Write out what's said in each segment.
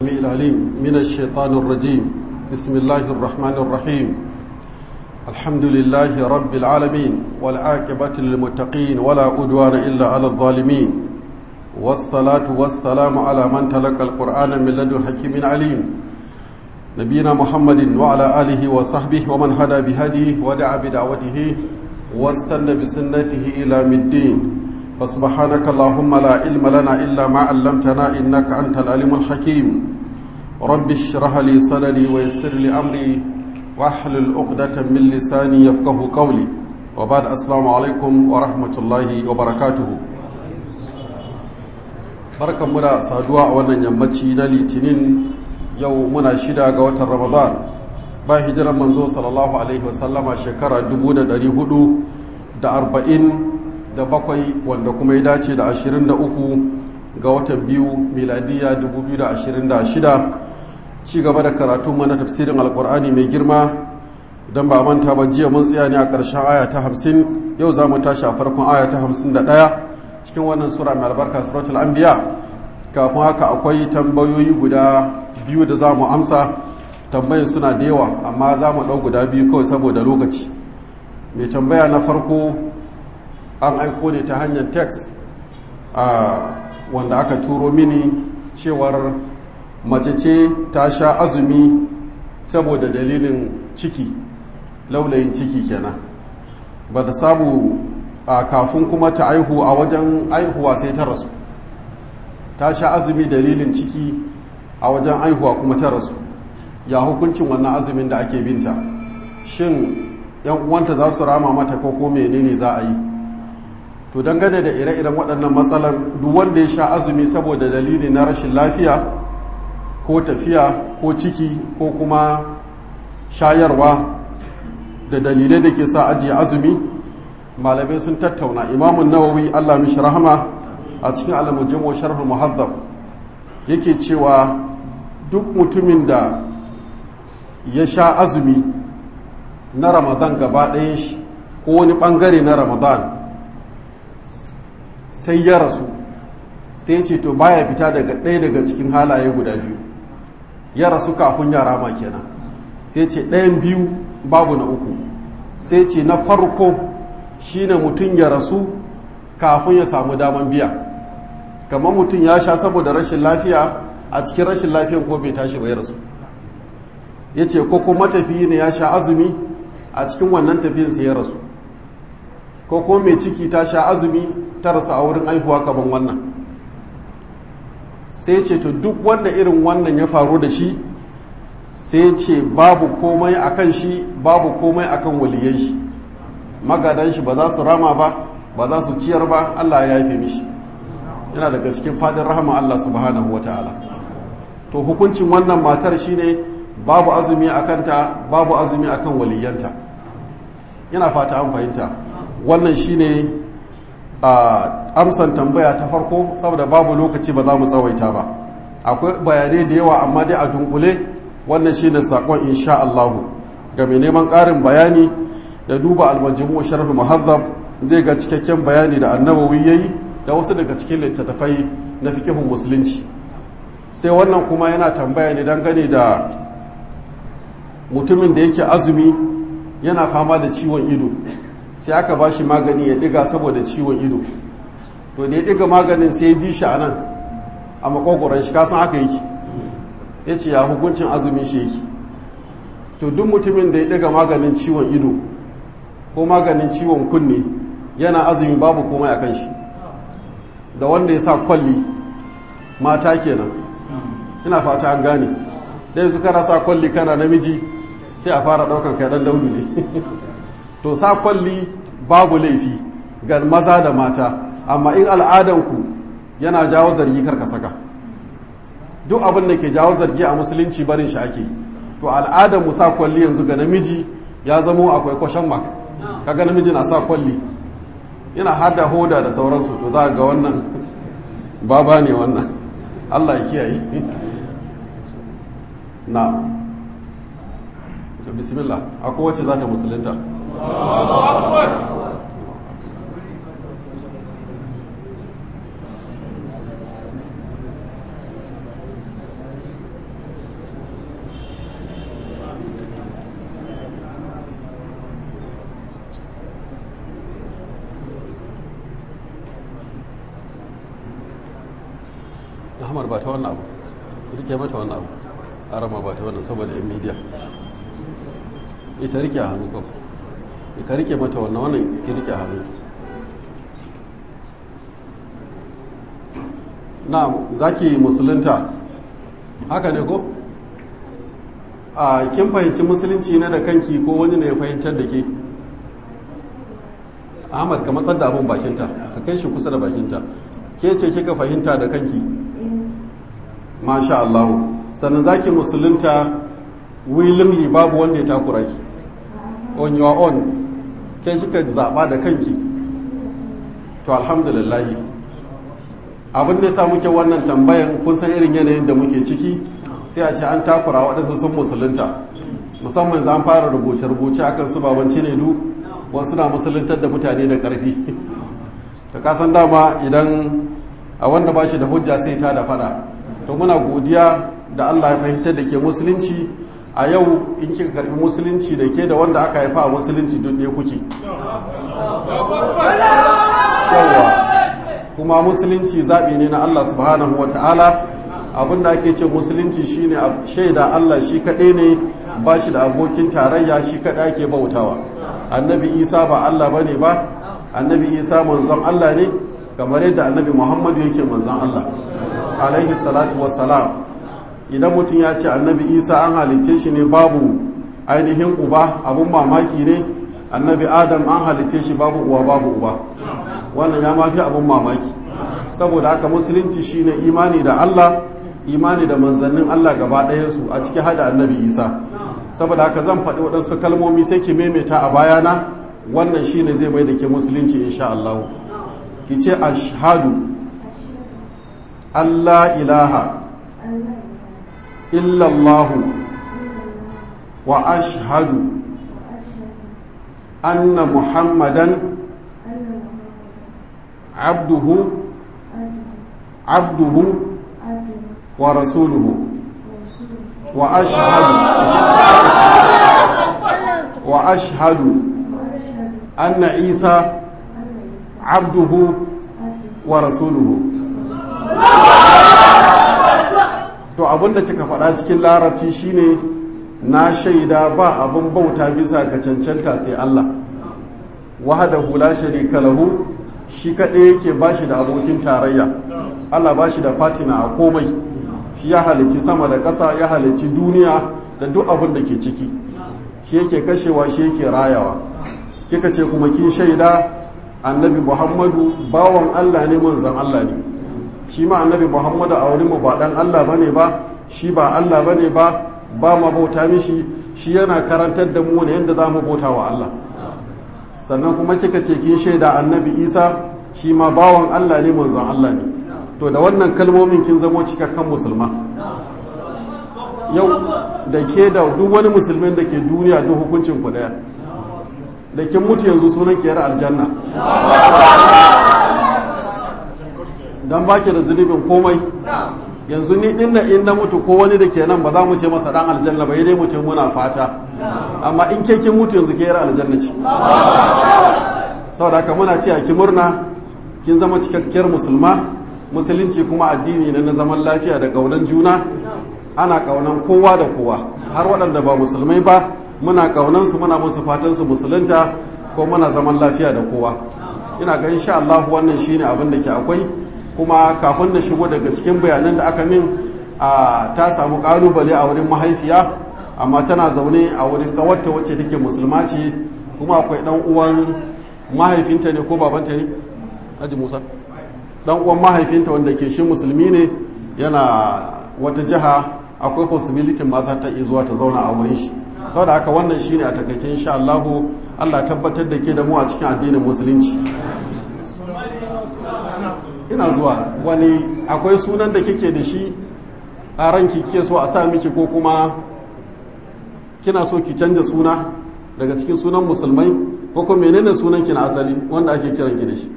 العليم من الشيطان الرجيم بسم الله الرحمن الرحيم الحمد لله رب العالمين والعاقبة للمتقين ولا أدوان إلا على الظالمين والصلاة والسلام على من تلقى القرآن من لدن حكيم عليم نبينا محمد وعلى آله وصحبه ومن هدى بهديه ودعا بدعوته واستنى بسنته إلى الدين فسبحانك اللهم لا علم لنا إلا ما علمتنا إنك أنت العليم الحكيم رب اشرح لي صدري ويسر لي أمري واحلل عقدة من لساني يفقه قولي وبعد السلام عليكم ورحمة الله وبركاته barkan mu da saduwa a wannan yammaci na litinin yau muna shida ga watan ramadan ba hijiran manzo sallallahu alaihi wasallama shekara 440 da bakwai wanda kuma ya dace da 23 ga watan biyu miladiya 2026 ci gaba da karatun mana tafsirin alkur'ani mai girma don ba manta ba jiya mun tsaya ne a ƙarshen aya ta 50 yau za mu tashi a farkon aya ta 51 cikin wannan sura mai albarka suratul anbiya kafin haka akwai tambayoyi guda biyu da za mu amsa tambayin suna da yawa amma za mu ɗau guda biyu kawai saboda lokaci mai tambaya na farko an aiko ne ta hanyar text wanda aka turo mini cewar mace ce ta sha azumi saboda dalilin ciki laulayin ciki kenan ba da samu a kafin kuma ta aihu a wajen aihuwa sai ta rasu ta sha azumi dalilin ciki a wajen aihuwa kuma ta rasu ya hukuncin wannan azumin da ake binta shin yan uwanta za su rama mata ko ko menene za a yi to dangane da ire-iren waɗannan matsalan duk wanda ya sha azumi saboda dalili na rashin lafiya ko tafiya ko ciki ko kuma shayarwa da dalilai da ke sa ajiye azumi malamai sun tattauna imamun nawawi allah mishi rahama a cikin alamujin wa sharhul muhazzab yake cewa duk mutumin da ya sha azumi na ramadan gaba ɗayan shi ko wani ɓangare na ramadan sai ya rasu sai ce to baya fita daga ɗaya daga cikin halaye guda biyu ya rasu kafin ya rama kenan sai ce ɗayan biyu babu na uku sai ce na farko shine mutum ya rasu kafin ya samu daman biya kamar mutum ya sha saboda rashin lafiya a cikin rashin lafiyan ko bai tashi bai rasu ya ce ko kuma tafiyi ne ya sha azumi a cikin wannan tafiyin sai ya rasu ko ko mai ciki ta sha azumi ta rasu a wurin aihuwa kaman wannan sai ce to duk wanda irin wannan ya faru da shi sai ce babu komai akan shi babu komai akan waliyan shi magadan shi ba za su rama ba ba za su ciyar ba Allah ya yafe mishi yana daga cikin fadin rahama Allah subhanahu wataala to hukuncin wannan matar shine babu azumi akan ta babu azumi akan waliyanta yana fata an fahimta wannan shine a amsan tambaya ta farko saboda babu lokaci ba za mu tsawaita ba akwai bayanai da yawa amma dai a dunkule wannan shine sakon insha Allah ga mai neman ƙarin bayani da duba almajimu sharh muhazzab zai ga cikakken bayani da annabawi yayi da wasu daga cikin littattafai na fikihun musulunci sai wannan kuma yana tambaya ne dangane da mutumin da yake azumi yana fama da ciwon ido sai aka ba shi magani ya diga saboda ciwon ido to da ya diga maganin sai ya ji shi a nan a makogoron shi kasan haka yake ya ce ya hukuncin azumin shi yake to duk mutumin da ya diga maganin ciwon ido ko maganin ciwon kunne yana azumi babu komai a kan shi da wanda ya sa kwalli mata kenan ina fata an gane da yanzu kana sa kwalli kana namiji sai a fara daukan kai dan daudu ne to sa kwalli babu laifi ga maza da mata amma in al'adanku yana jawo zargi karka saka duk abin da ke jawo zargi a musulunci barin shi ake to al'adan mu sa kwalli yanzu ga namiji ya zamo akwai kwashen mak kaga namiji na sa kwalli yana hada hoda da sauransu to za ga wannan baba ne wannan Allah ya kiyaye na bismillah akwai wacce za ta musulunta ahmad ba ta wannan abu rike mata wannan abu arama ba ta wannan saboda yan media ita rike a hannu kawai ka rike mata wannan wannan ki rike a hannu na zaki musulunta haka ne ko a kin fahimci musulunci ne da kanki ko wani ne ya fahimtar da ke ahmad ka matsar da abin bakinta ka kai shi kusa da bakinta ke ce kika fahimta da kanki masha Allah sannan zaki musulunta willingly babu wanda ya takura ki on your own ke kika zaba da kanki to alhamdulillah abin da ya muke wannan tambayan kun san irin yanayin da muke ciki sai a ce an takura waɗansu sun musulunta musamman za fara rubuce-rubuce akan su babanci ne du wasu na musuluntar da mutane da ƙarfi ta kasan dama idan a wanda ba shi da hujja sai ta da fada to muna godiya da allah ya fahimtar da ke musulunci a yau in kika karbi musulunci da ke da wanda aka haifa a musulunci duk ɗaya kuke yawa kuma musulunci zaɓi ne na allah subhanahu wa ta'ala abinda ake ce musulunci shine shaida allah shi kaɗai ne ba shi da abokin tarayya shi kaɗai ake bautawa annabi isa ba allah ba ne ba annabi isa manzon allah ne kamar yadda annabi muhammadu yake manzon allah alaihi salatu wassalam idan mutum ya ce annabi isa an halicce shi ne babu ainihin uba abun mamaki ne annabi adam an halicce shi babu uwa babu uba wannan ya mafi abun mamaki saboda haka musulunci shine imani da allah imani da manzannin allah gaba ɗayansu a ciki hada annabi isa saboda haka zan faɗi waɗansu kalmomi sai ki maimaita a bayana wannan shine zai mai da ke musulunci insha Allah ki ce ashhadu Allah ilaha illallah wa ashhadu anna muhammadan abduhu abduhu wa rasuluhu wa ashhadu wa ashhadu أن عيسى عبده ورسوله to abin da kika faɗa cikin larabci shine na shaida ba abin bauta bisa ga cancanta sai Allah wahdahu la sharika lahu shi kaɗai yake bashi da abokin tarayya Allah bashi da fatina a komai shi ya halicci sama da ƙasa ya halicci duniya da duk abin da ke ciki shi yake kashewa shi yake rayawa kika ce kuma kin shaida annabi muhammadu bawan allah ne manzan allah ne shi ma annabi muhammadu a wurin mu ba dan allah bane ba shi ba allah bane ba ba ma bauta mishi shi yana karantar da mu ne yadda za mu bauta wa allah sannan kuma kika ce kin shaida annabi isa shi ma bawan allah ne manzan allah ne to da wannan kalmomin kin zamo cikakken musulma yau da ke da duk wani musulmin da ke duniya duk hukuncin ku daya da kin mutu yanzu sunan kiyar aljanna don baki da zunubin komai yanzu ni dinna in na mutu ko wani da ke nan ba za mu ce masa dan aljanna ba dai mutum muna fata amma in ke kin mutu yanzu kiyar aljanna ce saboda haka muna ce a ki murna kin zama cikakkiyar musulma musulunci kuma addini ne na zaman lafiya da ƙaunar juna ana ƙaunan kowa da kowa har waɗanda ba musulmai ba muna ƙaunansu muna musu fatansu musulunta ko muna zaman lafiya da kowa ina ga insha Allah wannan shine abin da ke akwai kuma kafin na shigo daga cikin bayanan da aka min a ta samu ƙalubale a wurin mahaifiya amma tana zaune a wurin ƙawarta wacce take musulma ce kuma akwai ɗan uwan mahaifinta ne ko babanta ne Haji Musa dan uwan mahaifinta wanda ke shi musulmi ne yana wata jiha akwai possibility ma za ta iya zuwa ta zauna a wurin shi saboda haka wannan shine a takaice insha Allah Allah tabbatar da ke da mu a cikin addinin musulunci ina zuwa wani akwai sunan da kike da shi a ranki kike so a sa miki ko kuma kina so ki canja suna daga cikin sunan musulmai ko kuma menene sunan ki na asali wanda ake kiran ki da shi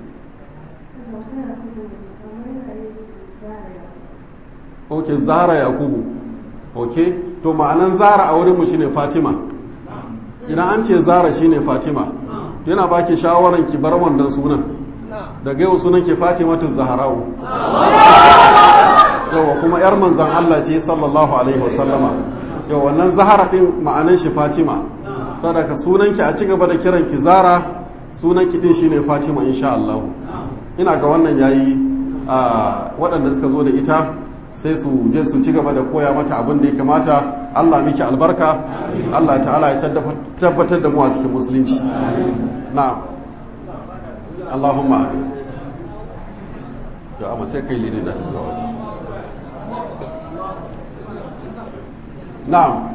ok zara yakubu ok to ma'anan zara a wurinmu shine fatima idan an ce zara shine fatima yana baki shawaran ki bar wannan sunan daga yau sunan ke fatimatu zaharau yawa kuma yar manzan Allah ce sallallahu alaihi wasallama yawa wannan zahara din ma'anan shi fatima sadaka sunanki a ci gaba da kiran ki zara sunanki din shine fatima insha Allah ina ga wannan yayi waɗanda suka zo da ita sai su je su ci gaba da koya mata abin da ya kamata Allah miki albarka Allah ta'ala ya tabbatar da mu a cikin musulunci na Allahumma amin ya amma sai kai lini da ta zuwa waje na'am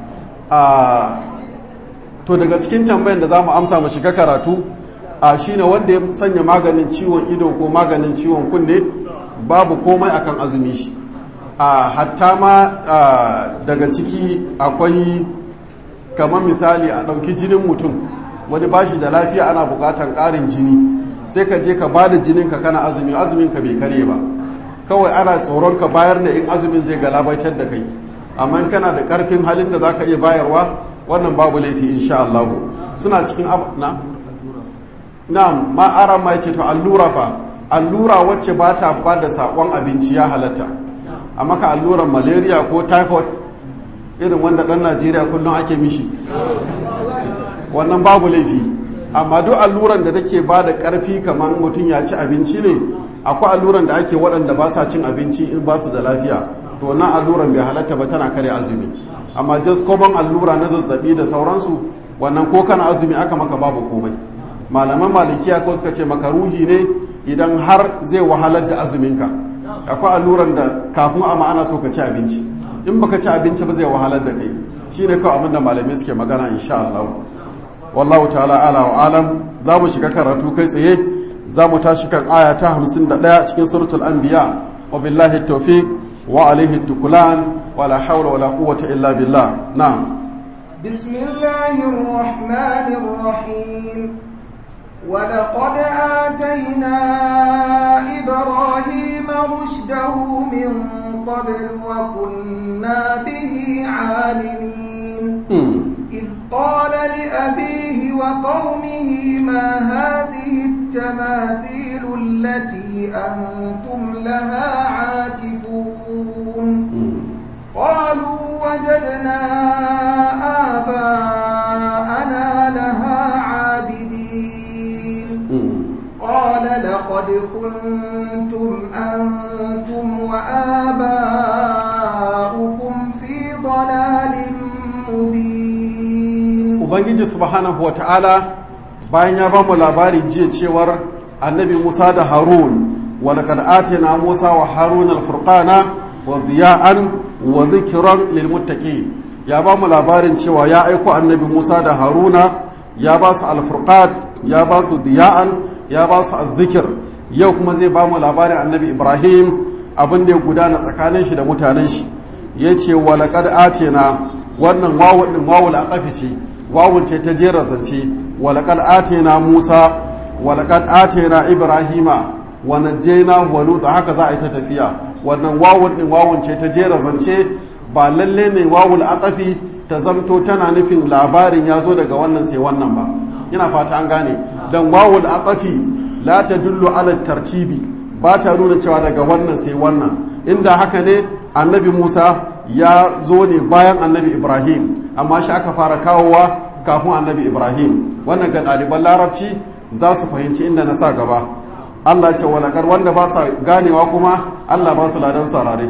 to daga cikin tambayan da za mu amsa mu shiga karatu a shine wanda ya sanya maganin ciwon ido ko maganin ciwon kunne babu komai akan azumi shi a hatta ma daga ciki akwai kamar misali a ɗauki jinin mutum wani bashi da lafiya ana buƙatar ƙarin jini sai ka je ka ba da jinin ka kana azumi azumin ka bai kare ba kawai ana tsoron ka bayar da in azumin zai galabaitar da kai amma kana da ƙarfin halin da za ka iya bayarwa wannan babu laifi insha Allah suna cikin na na'am ma ara ma yace to allura fa allura wacce ba ta ba da sakon abinci ya halatta a maka alluran malaria ko typhoid irin wanda dan Najeriya kullum ake mishi wannan babu laifi amma duk alluran da take ba da karfi kamar mutum ya ci abinci ne akwai alluran da ake waɗanda ba sa cin abinci in ba su da lafiya to wannan alluran bai halatta ba tana kare azumi amma just common allura na zazzabi da sauransu wannan ko kana azumi aka maka babu komai malaman malikiya ko suka ce maka ruhi ne idan har zai wahalar da azuminka akwai alluran da kafin a ma'ana so ka ci abinci in baka ci abinci ba zai wahalar da kai shine kawai abinda malamai suke magana insha Allah wallahu ta'ala ala wa alam za mu shiga karatu kai tsaye za mu tashi kan aya ta 51 cikin suratul anbiya wa billahi tawfiq wa alaihi tukulan wa la hawla wa la quwwata illa billah na'am بسم الله الرحمن الرحيم ولقد آتينا إبراهيم رشده من قبل وكنا به عالمين إذ قال لأبيه وقومه ما هذه التماثيل التي أنتم لها عاكفون قالوا وجدنا آباءنا لها عابدين قال لقد كنتم أنتم وآباؤكم في ضلال مبين Ubangiji subhanahu wata'ala bayan ya ba mu labari jiya cewar annabi Musa da Harun wa laqad atina Musa wa Harun al-furqana wa diya'an wa dhikran lil muttaqin ya ba mu labarin cewa ya aiko annabi Musa da Haruna ya ba su al-furqan ya ba su diya'an ya ba su azzikir yau kuma zai ba mu labarin annabi ibrahim abin da ya gudana tsakanin shi da mutanen shi ya ce walaƙad atena wannan wawun ɗin wawul aqafi ce wawun ce ta jera zance walaƙad atena musa walaƙad atena ibrahima wa najjayna wa lut haka za a yi ta tafiya wannan wawun ɗin wawun ce ta jera zance ba lalle ne wawul aqafi ta zamto tana nufin labarin ya zo daga wannan sai wannan ba ina fata an gane dan wawul aqafi la tadullu ala tartibi ba ta nuna cewa daga wannan sai wannan inda haka ne annabi Musa ya zo ne bayan annabi Ibrahim amma shi aka fara kawowa kafin annabi Ibrahim wannan ga ɗaliban larabci za su fahimci inda na sa gaba Allah ce walakar wanda ba sa ganewa kuma Allah ba su ladan sarare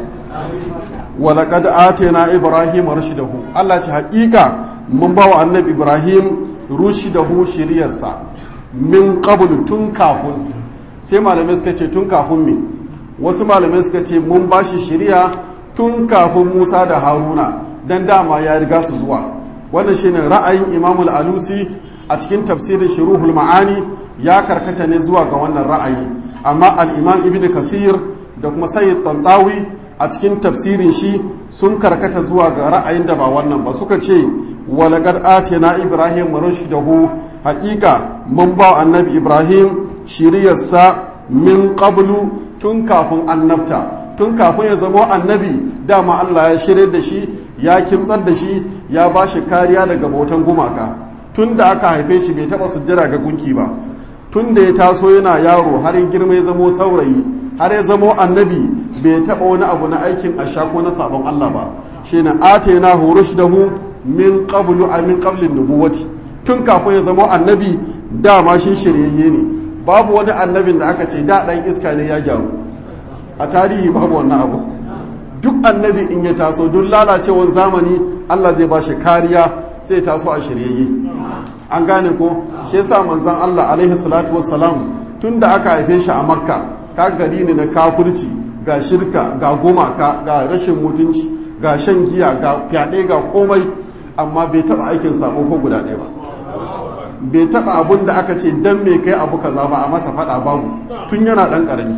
walakad atena Ibrahim rushdahu Allah ce haƙiƙa mun ba wa annabi Ibrahim rushdahu shiriyarsa min qablu tun kafin sai malamai suka ce tun kafin me wasu malamai suka ce mun ba shi shiriya tun kafin Musa da Haruna dan dama ya riga su zuwa wannan shine ra'ayin Imam al-Alusi a cikin tafsirin Shuruhul Ma'ani ya karkata ne zuwa ga wannan ra'ayi amma al-Imam Ibn Kasir da kuma Sayyid Tantawi a cikin tafsirin shi sun karkata zuwa ga ra'ayin da ba wannan ba suka ce walaqad atina ibrahim rushdahu haqiqa mun ba annabi ibrahim shiriyarsa min qablu tun kafin annabta tun kafin ya zama annabi dama Allah ya shirye da shi ya kimtsar da shi ya ba shi kariya daga bautan gumaka tun da aka haife shi bai taba sujjada ga gunki ba tun da ya taso yana yaro har ya girma ya zamo saurayi har ya zamo annabi bai taɓa wani abu na aikin asha ko na sabon Allah ba shi na atena rushdahu min qablu a min qablin nubuwati tun kafin ya zamo annabi dama shi shiryayye ne babu wani annabin da aka ce da ɗan iska ne ya gyaru a tarihi babu wannan abu duk annabi in ya taso duk lalacewar zamani Allah zai ba shi kariya sai taso a shiryayye an gane ko shi yasa manzon Allah alaihi salatu wassalam tun da aka haife shi a makka ka gari ne na kafirci ga shirka ga gumaka ga rashin mutunci ga shan giya ga fyaɗe ga komai amma bai taɓa aikin sabo ko guda ɗaya ba bai taɓa abun da aka ce dan me kai abu kaza ba a masa faɗa babu tun yana ɗan ƙarami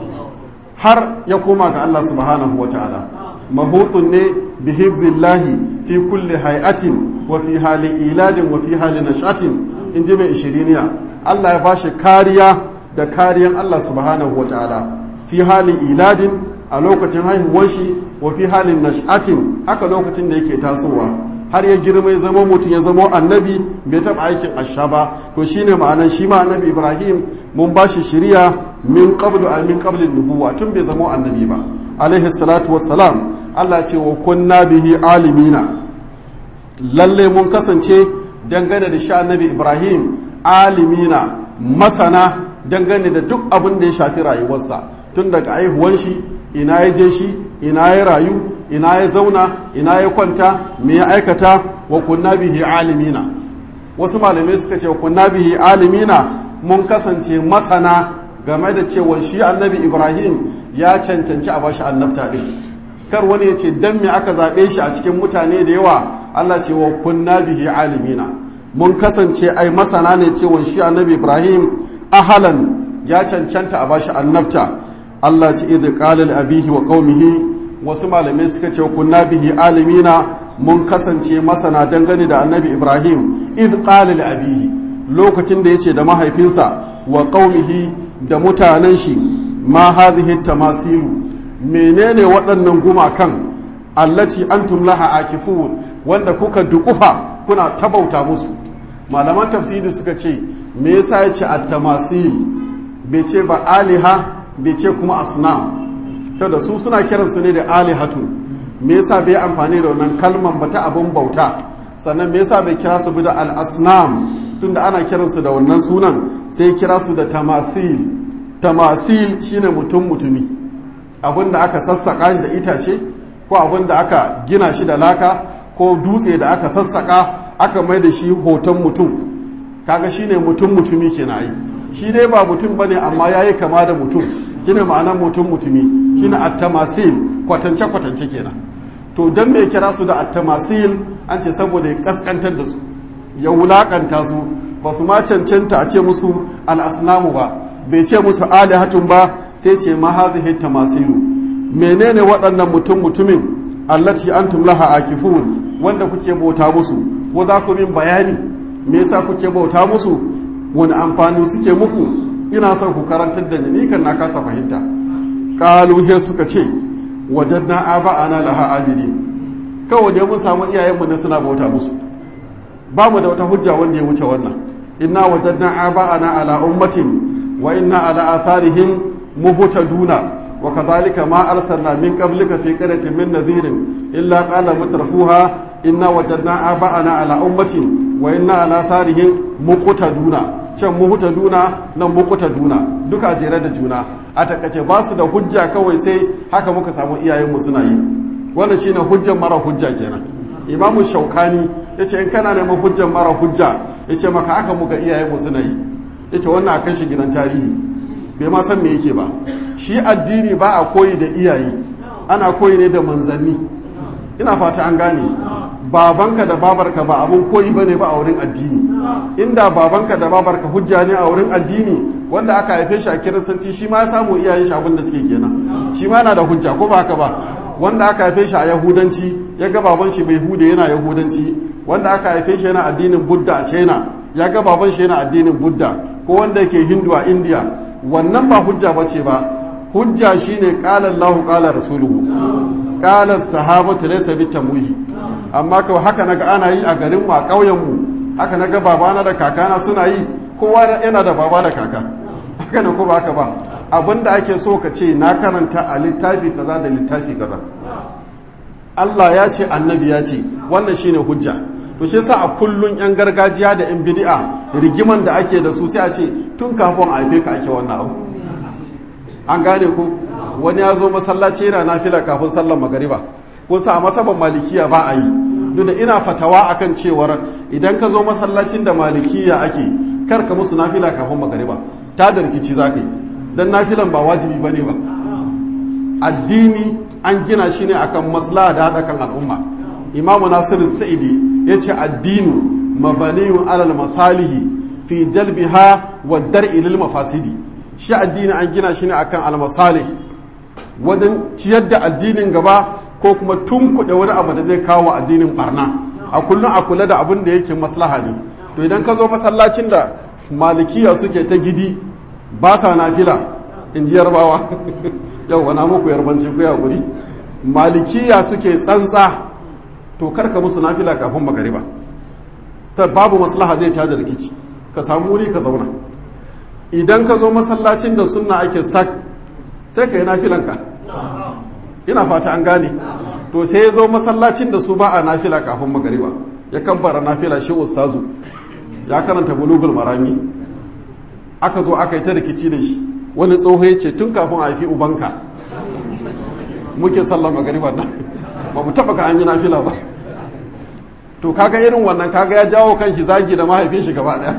har ya koma ga Allah subhanahu wa ta'ala mahutun ne bi hifzillahi fi kulli hay'atin wa fi hali iladin wa fi hali nashatin in ji mai ishiriniya Allah ya bashi kariya da kariyan Allah subhanahu wa ta'ala fi hali iladin a lokacin haihuwar shi wa fi halin nashatin haka lokacin da yake tasowa har ya girma ya zama mutum ya zama annabi bai taɓa aikin asha ba to shine ma'anan shi ma annabi ibrahim mun ba shi shiriya min qablu a min qablin nubuwa tun bai zama annabi ba alaihi salatu wassalam Allah ce wa kunna bihi alimina lalle mun kasance dangane da sha annabi ibrahim alimina masana dangane da duk abin da ya shafi rayuwarsa tun daga aihuwan shi ina ya je shi ina ya rayu ina ya zauna ina ya kwanta me ya aikata wa kunna bihi alimina wasu malamai suka ce wa kunna bihi alimina mun kasance masana game da cewa shi annabi ibrahim ya cancanci a bashi annabta din kar wani ya ce dan me aka zaɓe shi a cikin mutane da yawa allah ce wa kunna bihi alimina mun kasance ai masana ne cewa shi annabi ibrahim ahalan ya cancanta a bashi annabta allah ce idh qala li abihi wa qaumihi wasu malamai suka ce kunna bihi alimina mun kasance masana dangane da annabi ibrahim idh qala li abihi lokacin da yace da mahaifinsa wa qaumihi da mutanen shi ma hadhihi tamasilu menene waɗannan gumakan allati antum laha akifun wanda kuka dukufa kuna tabauta musu malaman tafsiri suka ce me yasa yace at-tamasil bai ce ba aliha bai ce kuma asnam ta da su suna kiransu ne da alihatu me yasa bai amfani da wannan kalman ba ta abin bauta sannan me yasa bai kira su bi da al-asnam tunda ana kiransu da wannan sunan sai kira su da tamasil tamasil shine mutum mutumi abin da aka sassaka shi da itace ko abin da aka gina shi da laka ko dutse da aka sassaka aka mai da shi hoton mutum kaga shine mutum mutumi kenan ai shi dai ba mutum bane amma yayi kama da mutum shine ma'anar mutum mutumi shine at-tamasil kwatance kwatance kenan to dan me kira su da at-tamasil an ce saboda ya kaskantar da su ya wulakanta su ba su ma cancanta a ce musu al-asnamu ba bai ce musu alihatun ba sai ce ma hadhihi tamasilu menene waɗannan mutum mutumin allati antum laha akifun wanda kuke bauta musu ko za ku min bayani me yasa kuke bauta musu wani amfani suke muku ina son ku karantar da ni kan na kasa fahimta qalu he suka ce wajadna aba'ana laha abidin kawai dai mun samu iyayenmu ne suna bauta musu ba mu da wata hujja wanda ya wuce wannan inna wajadna aba'ana ala ummatin wa inna ala atharihim muhtaduna wa kadhalika ma arsalna min qablika fi qaryatin min nadhirin illa qala mutrafuha inna wajadna aba'ana ala ummatin wa inna ala atharihim muhtaduna can muhtaduna nan muhtaduna duka jere da juna a takace ba su da hujja kawai sai haka muka samu iyayenmu suna yi wannan shine hujjan mara hujja kenan imamu shaukani yace in kana neman hujjan mara hujja yace maka haka muka iyayenmu suna yi yace wannan a kan shi gidan tarihi bai ma san me yake ba shi addini ba a koyi da iyaye ana koyi ne da manzanni ina fata an gane babanka da babarka ba abun koyi ba ne ba a wurin addini inda babanka da babarka hujja ne a wurin addini wanda aka haife shi a kiristanci shi ma ya samu iyayen shi abin da suke kenan shi ma yana da hujja ko ba haka ba wanda aka haife shi a yahudanci ya ga baban shi bai hude yana yahudanci wanda aka haife shi yana addinin budda a china ya ga baban shi yana addinin budda ko wanda yake hindu a india wannan ba hujja ba ce ba hujja shine qala Allahu qala rasuluhu qala sahabatu laysa bitamwihi amma kawai haka naga ana yi a garin mu a ƙauyen mu haka naga babana da kakana suna yi kowa yana da baba da kaka haka ne ko ba haka ba abinda ake so ka ce na karanta a littafi kaza da littafi kaza Allah ya ce annabi ya ce wannan shine hujja to shi yasa a kullun yan gargajiya da yan bid'a rigiman da ake da su sai a ce tun kafin a haife ka ake wannan abu an gane ko wani ya zo masallaci yana nafila kafin sallar magariba kun sa a masaban malikiya ba a yi duk da ina fatawa akan cewar idan ka zo masallacin da malikiya ake kar ka musu nafila kafin magariba ta da rikici za ka yi don nafilan ba wajibi ba ne ba addini an gina shi ne akan maslaha da haɗa kan al'umma imamu nasiru sa'idi ya ce addinu mabaniyun alal masalihi fi jalbiha wa dar'i lil mafasidi shi addini an gina shi ne akan al masalih wajen ciyar da addinin gaba ko kuma tunkuɗe wani abu da zai kawo addinin barna a kullum a kula da abin da yake maslaha ne to idan ka zo masallacin da malikiya suke ta gidi ba sa nafila in ji yarbawa yau wana muku yarbanci ku ya guri malikiya suke tsantsa to karka musu nafila kafin magariba ta babu maslaha zai tada rikici ka samu wuri ka zauna idan ka zo masallacin da sunna ake sak sai ka yi nafilanka ina fata an gane to sai ya zo masallacin da su ba a nafila kafin magariba ya kabbara nafila shi ustazu ya karanta bulugul marami aka zo aka yi ta rikici da shi wani tsoho ya ce tun kafin a haifi ubanka muke sallar magariba nan ba mu taba ka an yi nafila ba to kaga irin wannan kaga ya jawo kan shi zagi da mahaifin shi gaba daya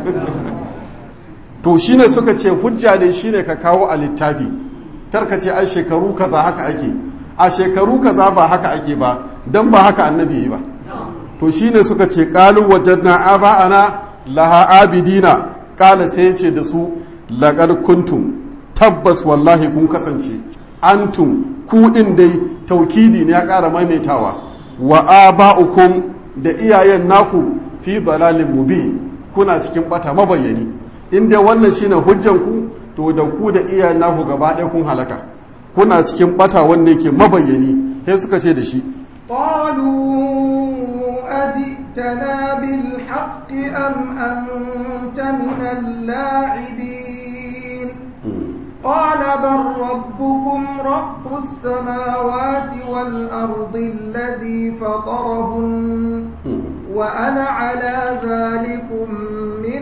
to shine suka ce hujja ne shine ka kawo a littafi karka ce ai shekaru kaza haka ake a shekaru kaza ba haka ake ba dan ba haka annabi yi ba to shine suka ce qalu wajadna aba'ana laha abidina kala sai ce da su laqad kuntum tabbas wallahi kun kasance antum ku din dai taukidi ne ya ƙara maimaitawa wa aba'ukum da iyayen naku fi dalalin mubin kuna cikin bata mabayyani in dai wannan shine hujjan ku to da ku da iyayen naku gaba ɗaya kun halaka kuna cikin bata wanda yake mabayyani sai suka ce da shi قالوا أجئتنا بالحق أم أنت من اللاعبين قال بل ربكم رب السماوات والأرض الذي فطرهن وأنا على ذلكم من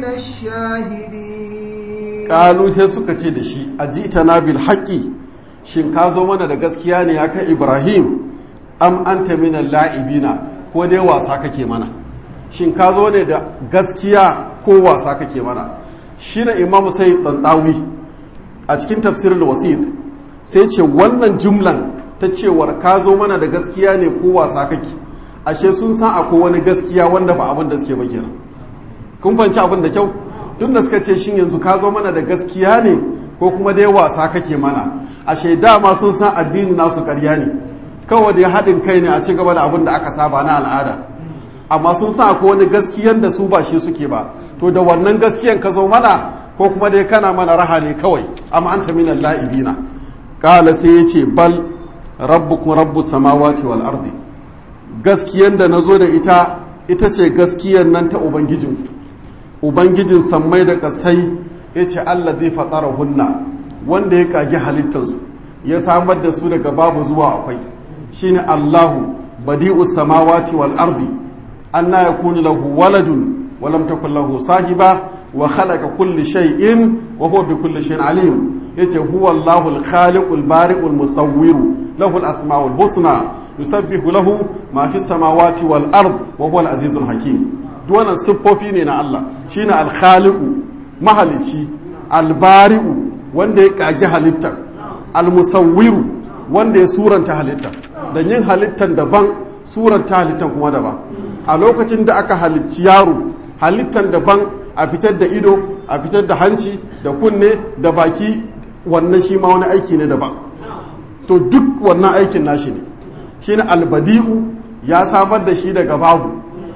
الشاهدين قالوا sai suka ce da shi ajitana bil haqqi shin ka zo mana da gaskiya ne ya kai Ibrahim am anta min la'ibina ko dai wasa kake mana shin ka zo ne da gaskiya ko wasa kake mana shine imamu sai tantawi a cikin tafsirin wasit sai ce wannan jumlan ta cewar ka zo mana da gaskiya ne ko wasa kake ashe sun san akwai wani gaskiya wanda ba abin da suke ba kenan kun fanci abin da kyau tun da suka ce shin yanzu ka zo mana da gaskiya ne ko kuma dai wasa kake mana ashe dama sun san addini nasu ƙarya ne kawai dai haɗin kai ne a ci gaba da abin da aka saba na al'ada amma sun san akwai wani gaskiyan da su ba shi suke ba to da wannan gaskiyan ka zo mana ko kuma dai kana mana raha ne kawai amma anta minal la'ibina qala sai yace bal rabbukum rabbus samawati wal ardi gaskiyan da nazo da ita ita ce gaskiyan nan ta ubangijin ubangijin sammai da kasai yace Allah zai fatara hunna wanda ya kage halittarsu ya samar da su daga babu zuwa akwai shine Allahu badi'us samawati wal ardi anna yakunu lahu waladun wa lam takul lahu sahiba wa khalaqa kulli shay'in wa huwa bi kulli shay'in alim yace huwa Allahu al-khaliqul bari'ul musawwir lahu al-asma'ul husna yusabbihu lahu ma fi samawati wal ard wa huwa al-azizul hakim duk wannan siffofi ne na Allah shine al-khaliqu mahalici al-bari'u wanda ya kage halittar al-musawwiru wanda ya suranta halittar da yin halittar daban suranta halittar kuma daban a lokacin da aka halicci yaro halittar daban a fitar da ido a fitar da hanci da kunne da baki wannan shi ma wani aiki ne daban to duk wannan aikin nashi ne shi ne albadi'u ya samar da shi daga babu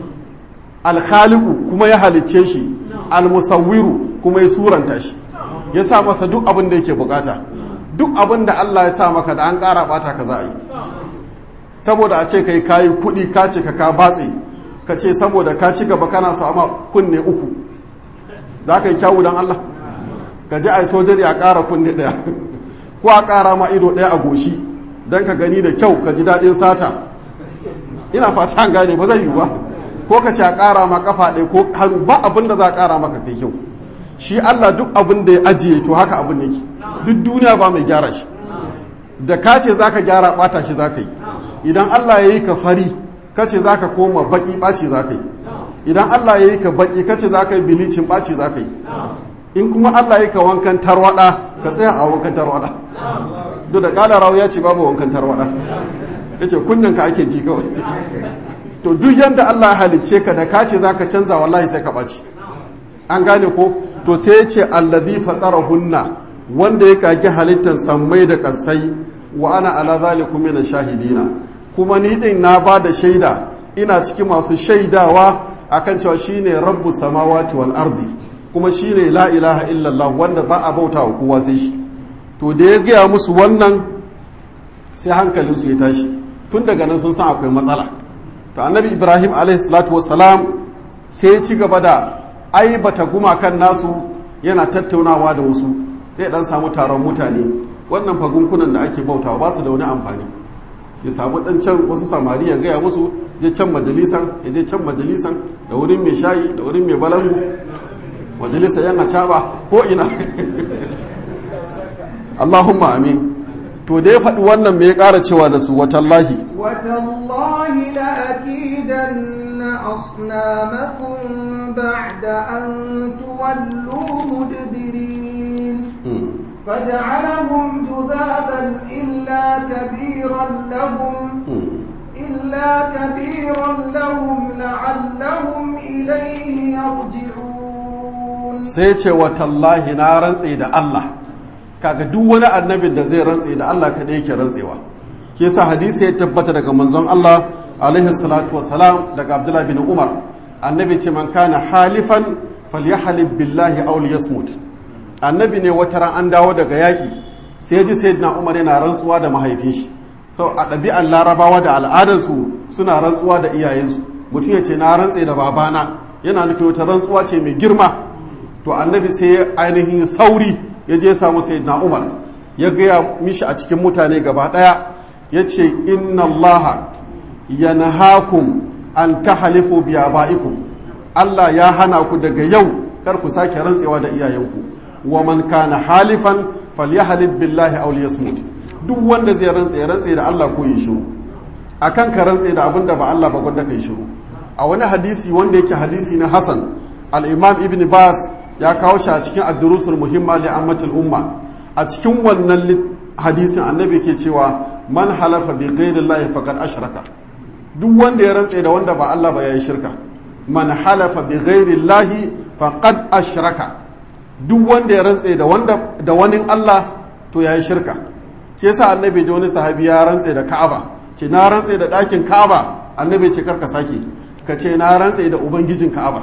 alkhaliku kuma ya halicce shi almusawwiru kuma ya suranta shi ya sa masa duk abin da yake bukata duk abin da Allah ya sa maka da an ƙara bata ka za a yi saboda a ce kai kayi kuɗi ka ce ka ka batse ka ce saboda ka ci gaba kana so amma kunne uku za ka yi kyawu don Allah ka ji a sojari a ƙara kunne ɗaya ko a ƙara ma ido ɗaya a goshi don ka gani da kyau ka ji daɗin sata ina fata an gane ba zai yiwu ba ko ka ce a ƙara ma kafa ɗaya ko hannu ba abin da za a ƙara maka kai kyau shi Allah duk abin da ya ajiye to haka abin yake duk duniya ba mai gyara shi da ka ce za ka gyara ɓata shi za ka yi idan Allah ya yi ka fari ka ce za ka koma baƙi ɓaci za ka yi idan Allah ya yi ka baƙi ka ce za ka yi bilicin ɓaci za ka yi in kuma Allah ya yi ka wankan tarwaɗa ka tsaya a wankan tarwaɗa duk da ƙala rawu ya ce babu wankan tarwaɗa ya ce kunnen ka ake ji kawai to duk yadda Allah ya halicce ka da ka ce za ka canza wallahi sai ka ɓaci an gane ko to sai ya ce allazi hunna wanda ya kage halittar sammai da kasai wa ana ala zalikum min shahidina kuma ni din na ba da shaida ina cikin masu shaidawa akan cewa shine rabbus samawati wal ardi kuma shine la ilaha illallah wanda ba a bauta wa kowa sai shi to da ya gaya musu wannan sai hankalinsu ya tashi tun daga nan sun san akwai matsala to annabi ibrahim alaihi salatu wassalam sai ya ci gaba da aibata gumakan nasu yana tattaunawa da wasu sai dan samu taron mutane wannan fagunkunan da ake bautawa ba su da wani amfani ya samu dan can wasu samari ya gaya musu je can majalisan ya je can majalisan da wurin mai shayi da wurin mai balangu majalisa yan acaba ko ina Allahumma amin to da ya faɗi wannan me ya ƙara cewa da su watallahi watallahi la akidanna asnamakum ba'da an tuwallu mudbirin فجعلهم جذابا إلا كبيرا لهم إلا كبيرا لهم لعلهم إليه يرجعون سيتي وتالله نارا سيد الله kaga duk wani annabin da zai rantse da Allah kaɗai yake rantsewa ke sa hadisi ya tabbata daga manzon Allah alaihi salatu wasalam daga Abdullah bin Umar annabi ce man kana halifan falyahlib billahi aw liyasmut annabi ne wata ran an dawo daga yaƙi sai ji sayyidina Umar yana rantsuwa da mahaifin shi to a ɗabi'an larabawa da al'adarsu suna rantsuwa da iyayensu mutum ya ce na rantse da babana yana nufin wata rantsuwa ce mai girma to annabi sai ya ainihin sauri ya je samu sayyidina umar ya gaya mishi a cikin mutane gaba ɗaya ya ce inna allaha yanhakum an tahalifu bi abaikum Allah ya hana ku daga yau kar ku sake rantsewa da iyayenku wa man kana halifan falyahlib billahi aw liyasmut duk wanda zai rantse rantse da Allah ko yi shiru akan ka rantse da abinda ba Allah ba gwanda kai shiru a wani hadisi wanda yake hadisi na Hassan al-Imam Ibn Bas ya kawo shi a cikin ad-durusul muhimma li ammatil umma a cikin wannan hadisin annabi ke cewa man halafa bi ghairi Allah faqad ashraka duk wanda ya rantse da wanda ba Allah ba yayi shirka man halafa bi ghairi Allah faqad ashraka duk wanda ya rantse da wanda da wani Allah to yayi shirka ke sa annabi da wani sahabi ya rantse da Ka'aba ce na rantse da ɗakin Ka'aba annabi ce karka sake ka ce na rantse da ubangijin Ka'aba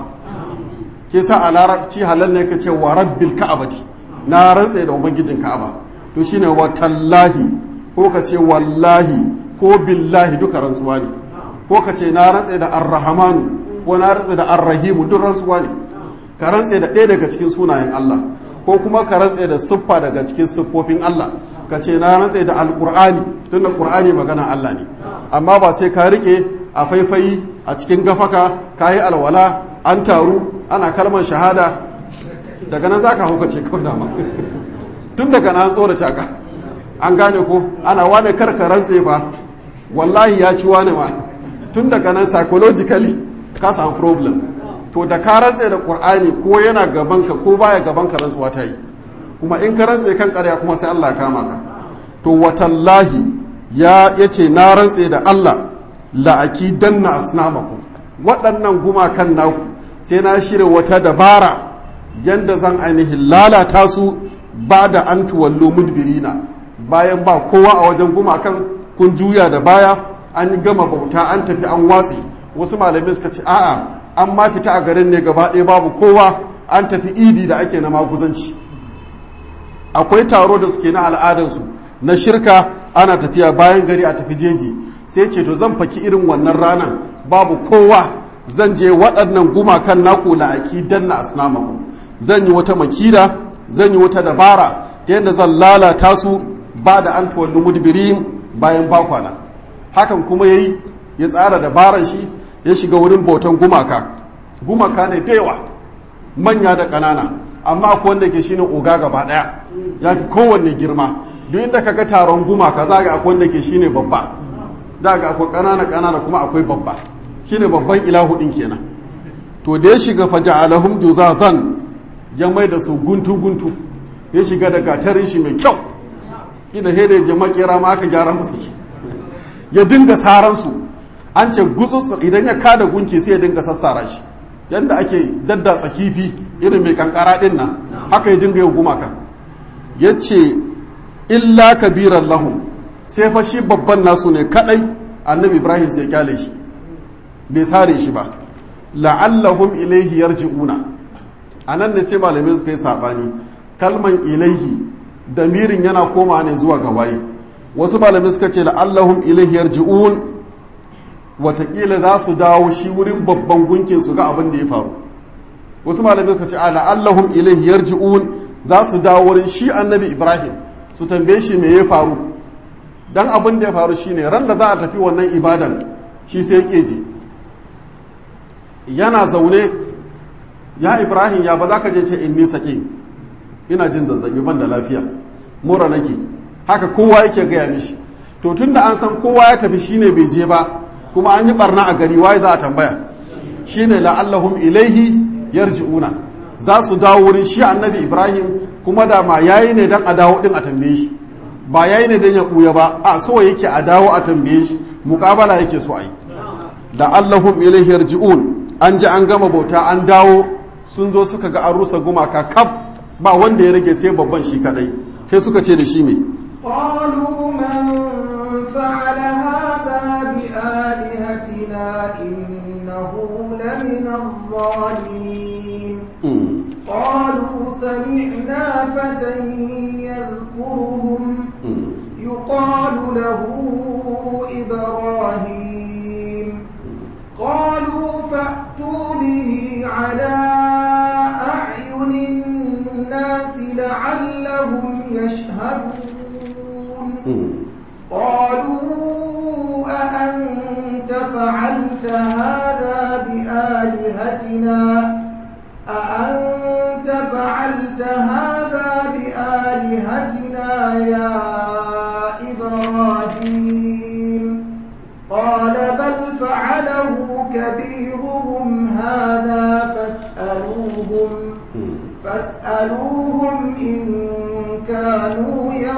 ke sa a larabci halal ne ka ce wa rabbil ka'abati na rantse da ubangijin Ka'aba to shine wa tallahi ko ka ce wallahi ko billahi duka rantsuwa ne ko ka ce na rantse da arrahmanu ko na rantse da arrahimu duk rantsuwa ne ka rantse da ɗaya daga cikin sunayen Allah ko kuma ka rantse da siffa daga cikin siffofin Allah ka ce na rantse da alkur'ani tun da ƙur'ani magana Allah ne amma ba sai ka rike a faifayi a cikin gafaka ka yi alwala an taru ana kalmar shahada daga nan za ka hauka ce kawai dama tun daga nan tsorata ka an gane ko ana wane karka rantse ba wallahi ya ci wane ma tun daga nan psychologically ka samu problem to da ka rantse da ƙur'ani ko yana gabanka ko baya gabanka rantsuwa ta yi kuma in ka rantse kan ƙarya kuma sai Allah kama ka to watallahi ya yace na rantse da Allah la'aki danna asnamakum waɗannan gumakan naku sai na shirya wata dabara yanda zan ainihin lalata su ba da an tuwallo mudbirina bayan ba kowa a wajen gumakan kun juya da baya an gama bauta an tafi an watsi wasu malamai suka ce a'a an ma fita a garin ne gaba ɗaya babu kowa an tafi idi da ake na maguzanci akwai taro da suke na al'adarsu na shirka ana tafiya bayan gari a tafi jeji sai ce to zan faki irin wannan ranar babu kowa zan je waɗannan gumakan naku la'aki danna asnamakum zan yi wata makira zan yi wata dabara ta yadda zan lalata su ba da an tuwallu mudbirin bayan bakwana hakan kuma yayi ya tsara dabaran shi ya shiga wurin bautan gumaka gumaka ne da yawa manya da ƙanana amma akwai wanda ke shine oga gaba ɗaya ya fi kowanne girma duk inda ka ga taron gumaka za ga akwai wanda ke shine babba za ga akwai ƙanana ƙanana kuma akwai babba shine babban ilahu ɗin kenan to da ya shiga faja'alahum juzazan ya mai da su guntu guntu ya shiga da gatarin shi mai kyau ina hede je makera ma aka gyara musu shi ya dinga saran su an ce gutsutsu idan ya kada gunki sai ya dinga sassara shi yadda ake daddatsa kifi irin mai kankara din nan haka ya dinga yau gumaka ya ce illa kabiran lahum sai fa shi babban nasu ne kadai annabi ibrahim sai kyale shi bai sare shi ba la'allahum ilaihi yarji'una anan ne sai malamai suka yi sabani kalman ilaihi damirin yana koma ne zuwa ga waye wasu malamai suka ce la'allahum ilaihi yarji'un watakila za su dawo shi wurin babban gunkin su ga abin da ya faru wasu malamai suka ce a la'allahum ilaihi yarji'un za su dawo wurin shi annabi ibrahim su tambaye shi me ya faru dan abin da ya faru shine ran da za a tafi wannan ibadan shi sai ya ji yana zaune ya ibrahim ya ba za ka je ce inni saƙi ina jin zazzabi ban da lafiya mura nake haka kowa yake gaya mishi to tun da an san kowa ya tafi shine bai je ba kuma an yi barna a gari waye za a tambaya shine la'allahum ilaihi yarji'una za su dawo wurin shi annabi ibrahim kuma da ma yayi ne dan a dawo din a tambaye shi ba yayi ne dan ya buya ba a so yake a dawo a tambaye shi muƙabala yake so a yi la'allahum ilaihi yarji'un an ji an gama bauta an dawo sun zo suka ga an rusa gumaka kaf ba wanda ya rage sai babban shi kadai sai suka ce da shi me قالوا من فعل هذا بآلهتنا إنه لمن الظالمين قالوا سمعنا فتى يذكرهم يقال له إبراهيم قالوا فأتوا به على أعين الناس لعلهم يشهدون قالوا أأنت فعلت هذا بآلهتنا أأنت فعلت هذا بآلهتنا يا إبراهيم قال بل فعله كبيرهم هذا فاسألوهم فاسألوهم إن كانوا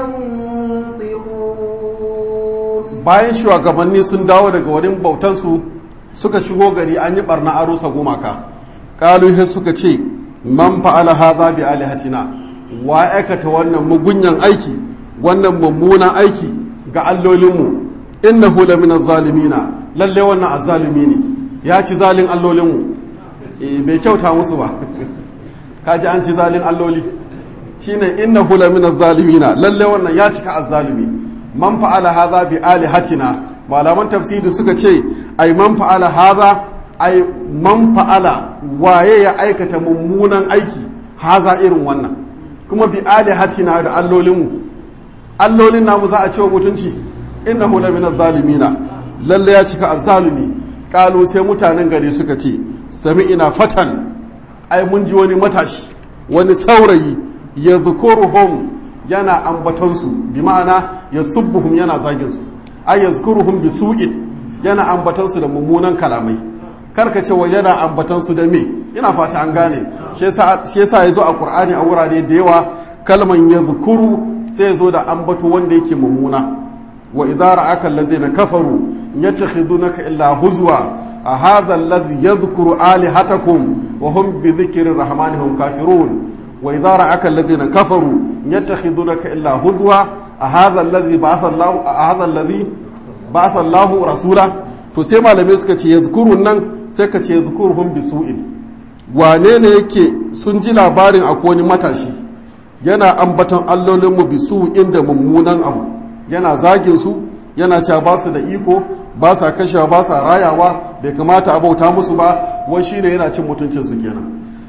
ينطقون bayan shugabanni sun dawo daga wurin bautansu suka shigo gari an yi barna a rusa gumaka kaluhe suka ce man fa'ala hadha bi alihatina wa aikata wannan mugunyan aiki wannan mummunan aiki ga allolinmu innahu la min zalimina lalle wannan azzalimi ne ya ci zalin allolinmu eh bai kyauta musu ba kaji an ci zalin alloli shine innahu la min zalimina lalle wannan ya cika azzalimi man fa'ala hadha bi alihatina malaman tafsiri suka ce ai man fa'ala hadha ai man fa'ala waye ya aikata mummunan aiki haza irin wannan kuma bi alihatina da allolinmu allolin namu za a ce wa mutunci innahu la min zalimina lalle ya cika azzalumi kalu sai mutanen gari suka ce sami'ina fatan ai mun ji wani matashi wani saurayi ya zukuruhum yana ambatonsu bi ma'ana ya subbuhum yana zaginsu ai ya zukuruhum bi su'in yana ambatonsu da mummunan kalamai karka ce wa yana ambatonsu da me ina fata an gane shi yasa ya zo a qur'ani a wurare da yawa kalman ya zukuru sai ya zo da ambato wanda yake mummuna wa idza ra'aka alladhina kafaru yattakhidunaka illa huzwa a hadha alladhi yadhkuru alihatakum wa hum bi dhikri rahmani hum kafirun wa idza ra'aka alladhina kafaru yattakhidunaka illa huzwa a hadha alladhi ba'atha Allah a hadha alladhi ba'atha Allah rasula to sai malamai suka ce yadhkurun nan sai ka ce yadhkuruhum bi su'in wane ne yake sun ji labarin akwai wani matashi yana ambaton allolinmu bi su'in da mummunan abu yana zagin su yana cewa ba su da iko ba sa kashewa ba sa rayawa bai kamata a bauta musu ba wai shine yana cin mutuncin su kenan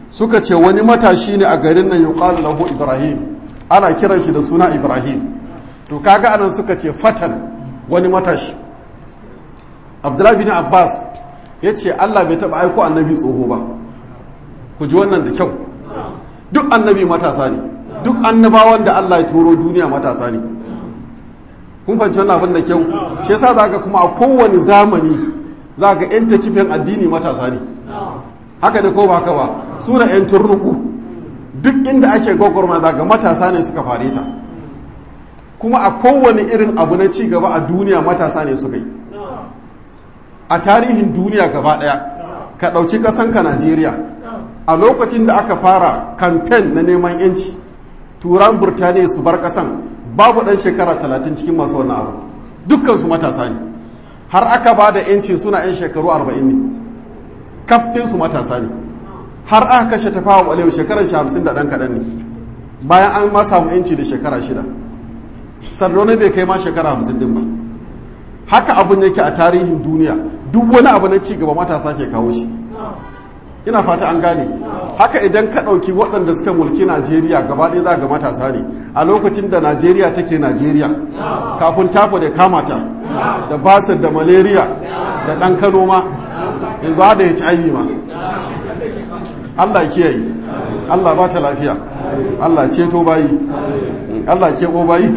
suka ce wani matashi ne a garin nan yuqalu lahu ibrahim ana kiran shi da suna ibrahim to kaga anan suka ce fatan wani matashi abdullahi bin abbas ya ce allah bai taɓa aiko annabi tsoho ba ku ji wannan da kyau duk annabi matasa ne duk annabawan da allah ya turo duniya matasa ne kun fahimci wannan abin da kyau shi yasa za ka kuma a kowane zamani za ka yan takifin addini matasa ne haka ne ko ba haka ba suna yan turnuku duk inda ake gwagwarma za ga matasa ne suka fare ta kuma a kowane irin abu na ci gaba a duniya matasa ne suka yi a tarihin duniya gaba daya ka ɗauki ƙasanka najeriya a lokacin da aka fara kamfen na neman yanci turan burtaniya su bar ƙasan babu ɗan shekara talatin cikin masu wannan abu dukkansu matasa ne har aka ba da yanci suna 'yan shekaru arba'in ne kafinsu matasa ne har aka kashe tafawa ɓalewa shekarar shi hamsin da ɗan kaɗan ne bayan an ma samu yanci da shekara shida sardauna bai kai ma shekara hamsin din ba haka abun yake a tarihin duniya duk wani abu na cigaba matasa ke kawo shi ina fata an gane haka idan ka ɗauki waɗanda suka mulki najeriya gaba ɗaya za ga matasa ne a lokacin da najeriya take najeriya kafin tafa da kamata da basir da malaria da ɗan kano ma yanzu da ya ci ma allah kiyaye allah ba ta lafiya allah ceto bayi allah keɓo bayi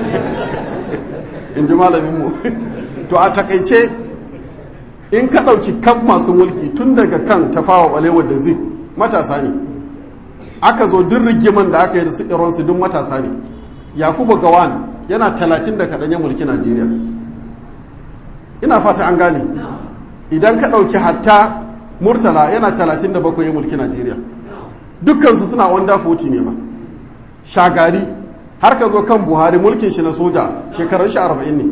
in ji malaminmu to a takaice in ka ɗauki kan masu mulki tun daga kan tafawa ɓalewar da zai matasa ne aka zo duk rigiman da aka yi da su ironsu duk matasa ne yakubu gawan yana talatin da kaɗan ya mulki najeriya ina fata an gane idan ka ɗauki hatta murtala yana talatin da bakwai ya mulki najeriya dukkansu suna wanda 40 ne ba shagari har ka zo kan buhari mulkin shi na soja shekarun shi arba'in ne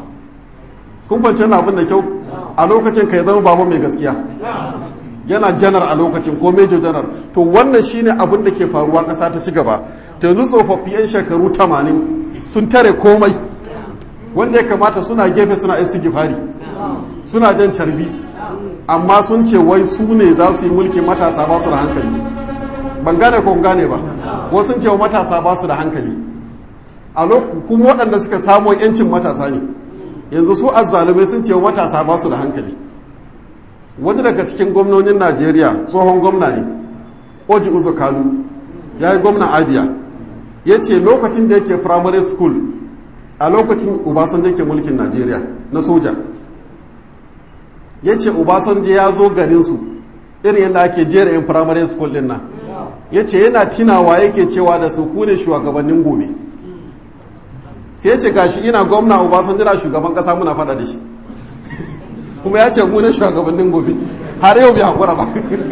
kun fahimci wannan abin da kyau a lokacin ka ya zama baba mai gaskiya yana janar a lokacin ko major janar to wannan shine abin da ke faruwa ƙasa ta ci gaba ta yanzu tsofaffi 'yan shekaru tamanin sun tare komai wanda ya kamata suna gefe suna isi gifari suna jan carbi amma sun ce wai su ne za su yi mulki matasa ba su da hankali ban gane ko gane ba wasu sun ce matasa ba su da hankali a kuma waɗanda suka samo 'yancin matasa ne yanzu su azzalumai sun ce matasa ba su da hankali wani daga cikin gwamnonin najeriya tsohon gwamna ne oji uzo kalu ya yi gwamna abia ya ce lokacin da yake primary school a lokacin ubasanjo ke mulkin najeriya na soja ya ce ubasanjo ya zo garinsu irin yadda ake jera yin primary school din nan ya ce yana tinawa yake cewa da su kune shugabannin gobe sai ce gashi ina gwamna obasanjo na shugaban kasa muna fada da shi kuma ya ce mu ne shugabannin gobe har yau bai hakura ba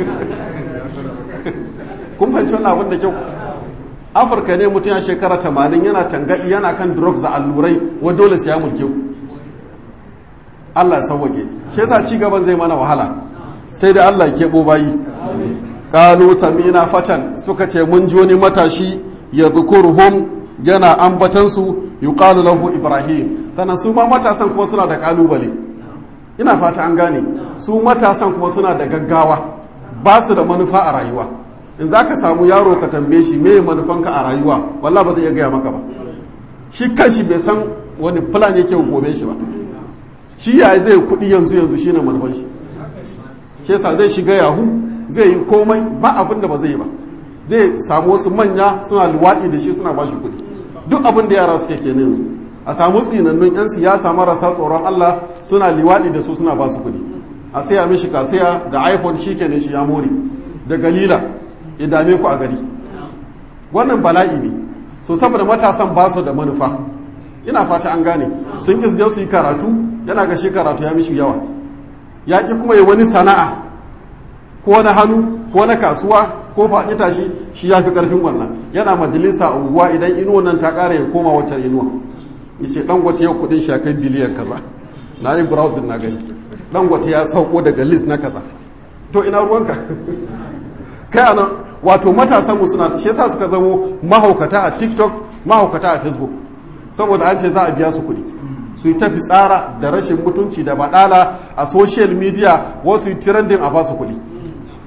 kun fahimci wannan abin da kyau afirka ne mutum ya shekara tamanin yana tangadi yana kan drugs da allurai wa dole sai ya mulke ku Allah ya sauwage shi yasa ci gaban zai mana wahala sai da Allah ya keɓo bayi qalu samina fatan suka ce mun ji wani matashi ya zukurhum yana ambatansu yuqalu lahu ibrahim sannan su ma matasan kuma suna da kalubale ina fata an gane su matasan kuma suna da gaggawa ba su da manufa a rayuwa in za ka samu yaro ka tambaye shi me manufanka a rayuwa wallah ba zai iya gaya maka ba shi kanshi bai san wani plan yake gobe shi ba shi ya zai kuɗi yanzu yanzu shine manufan shi shi yasa zai shiga yahu zai yi komai ba abin da ba zai yi ba zai samu wasu manya suna luwaɗi da shi suna ba shi kuɗi duk abin da yara suke ke yanzu a samu tsinannun 'yan siyasa marasa tsoron Allah suna liwaɗi da su suna ba su kuɗi a saya mishi kasaya da iphone shi kenan shi ya more da galila ya dame ku a gari wannan bala'i ne so saboda matasan ba su da manufa ina fata an gane sun ƙi su yi karatu yana ga shi karatu ya mishi yawa ya ƙi kuma yi wani sana'a ko na hannu ko na kasuwa ko faɗi tashi shi ya fi ƙarfin wannan yana majalisa unguwa idan inuwa nan ta ƙara ya koma wacce inuwa ya ce dangote yau kudin shi kai biliyan kaza na yi browsing na gani dangote ya sauko daga list na kaza to ina ruwanka kai ana wato matasanmu suna shi yasa suka zamo mahaukata a tiktok mahaukata a facebook saboda an ce za a biya su kuɗi su yi tafi tsara da rashin mutunci da baɗala a social media wasu yi trending a basu kuɗi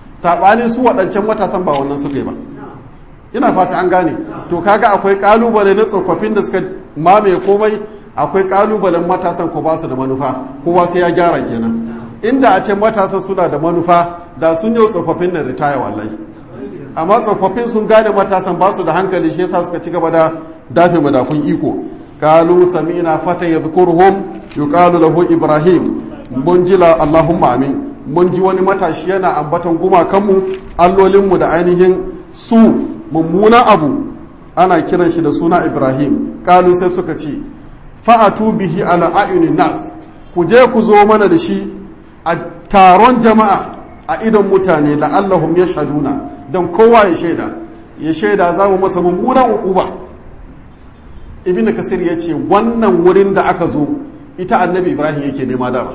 saɓanin su waɗancan matasan ba wannan suka yi ba ina fata an gane to kaga akwai kalubale na tsofaffin da suka mamaye komai akwai kalubalen matasan ko ba su da manufa kowa sai ya gyara kenan inda a ce matasan suna da manufa da sun yi tsofaffin na ritaya wallahi amma tsofaffin sun gane matasan ba su da hankali shi yasa suka ci gaba da dafe madafun iko kalu samina fata yadhkuruhum yuqalu lahu ibrahim mun ji allahumma amin mun ji wani matashi yana ambaton gumakanmu allolinmu da ainihin su mummunan abu ana kiran shi da suna ibrahim kalu sai suka ce fa'atu bihi ala ayunin nas ku je ku zo mana da shi a taron jama'a a idon mutane la'allahum ya shaduna don kowa ya shaida ya shaida za mu masa mummunan uquba ibn kasir ya ce wannan wurin da aka zo ita annabi ibrahim yake nema dama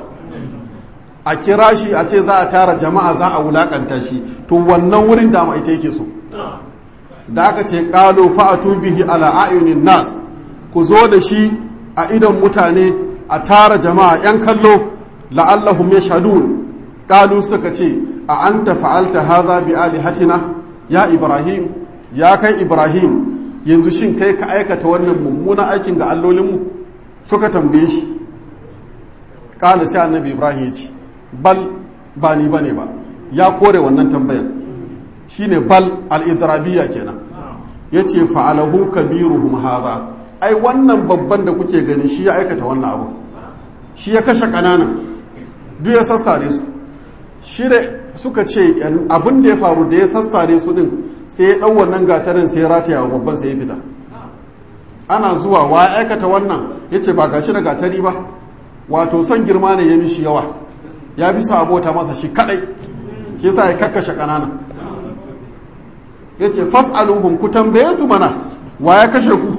a kira shi a ce za a tara jama'a za a wulakanta shi to wannan wurin dama ita yake so da aka ce ƙalo fa'atu bihi ala ayunin nas ku zo da shi a idon mutane a tara jama'a ‘yan kallo la'allahum ya shadun ƙalu suka ce a an ta fa'alta haza bi alihatina ya ibrahim ya kai ibrahim yanzu shin kai ka aikata wannan mummunan aikin ga allolinmu suka tambaye shi ƙala sai annabi ibrahim ya ce bal ba ni ba ne ba ya kore wannan tambayar shine bal al'idrabiya kenan ya ce fa'alahu kabiruhum haza ai wannan babban da kuke gani shi ya aikata wannan abu shi ya kashe ƙananan duk ya sassare su shi da suka ce abin da ya faru da ya sassare su din sai ya ɗau wannan gatarin sai ya rataya wa babban sai ya fita ana zuwa wa ya aikata wannan ya ce ba gashi da gatari ba wato son girma ne ya mishi yawa ya bi abota masa shi kadai shi yasa ya kakkashe ƙananan ya ce fas'aluhum ku tambaye su mana wa ya kashe ku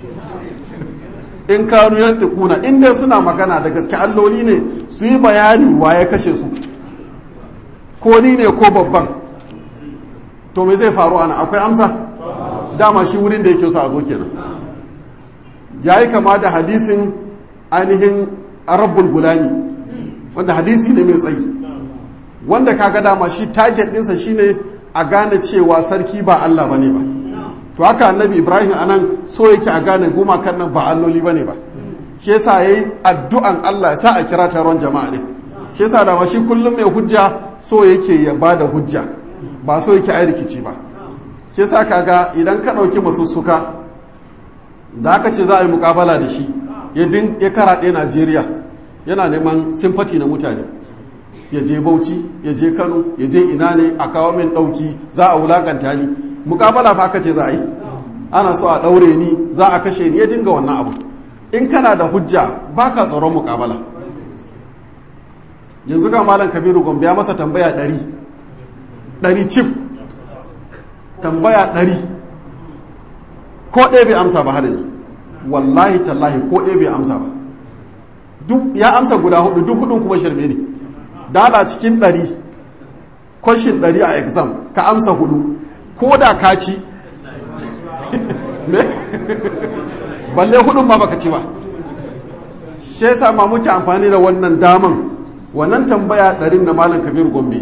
in kanu yantiquna in dai suna magana da gaske alloli ne su yi bayani wa ya kashe su ko ni ne ko babban to me zai faru ana akwai amsa dama shi wurin da yake so a zo kenan yayi kama da hadisin ainihin arabbul gulami wanda hadisi ne mai tsayi wanda kaga dama shi target ɗinsa shine a gane cewa sarki ba Allah bane ba to haka annabi Ibrahim anan so yake a gane gumakan nan ba alloli bane ba shi yasa yayi addu'an Allah ya sa a kira taron jama'a ne shi yasa da shi kullum mai hujja so yake ya bada hujja ba so yake ai rikici ba shi yasa kaga idan ka dauki masussuka da aka ce za a yi mukabala da shi ya din ya karaɗe Najeriya yana neman simfati na mutane ya je Bauchi ya je Kano ya je ina ne a kawo min ɗauki za a wulakanta ni mukabala fa aka ce za a yi ana so a ɗaure ni za a kashe ni ya dinga wannan abu in kana da hujja baka tsoron mukabala yanzu ga malam kabiru gombe ya masa tambaya ɗari ɗari cif tambaya ɗari ko ɗaya bai amsa ba har yanzu wallahi tallahi ko ɗaya bai amsa ba duk ya amsa guda hudu duk hudun kuma shirme ne dala cikin ɗari kwashin ɗari a exam ka amsa hudu ko da ka ci balle hudun ma baka ci ba shi yasa ma muke amfani da wannan daman wannan tambaya ɗarin na malam kabiru gombe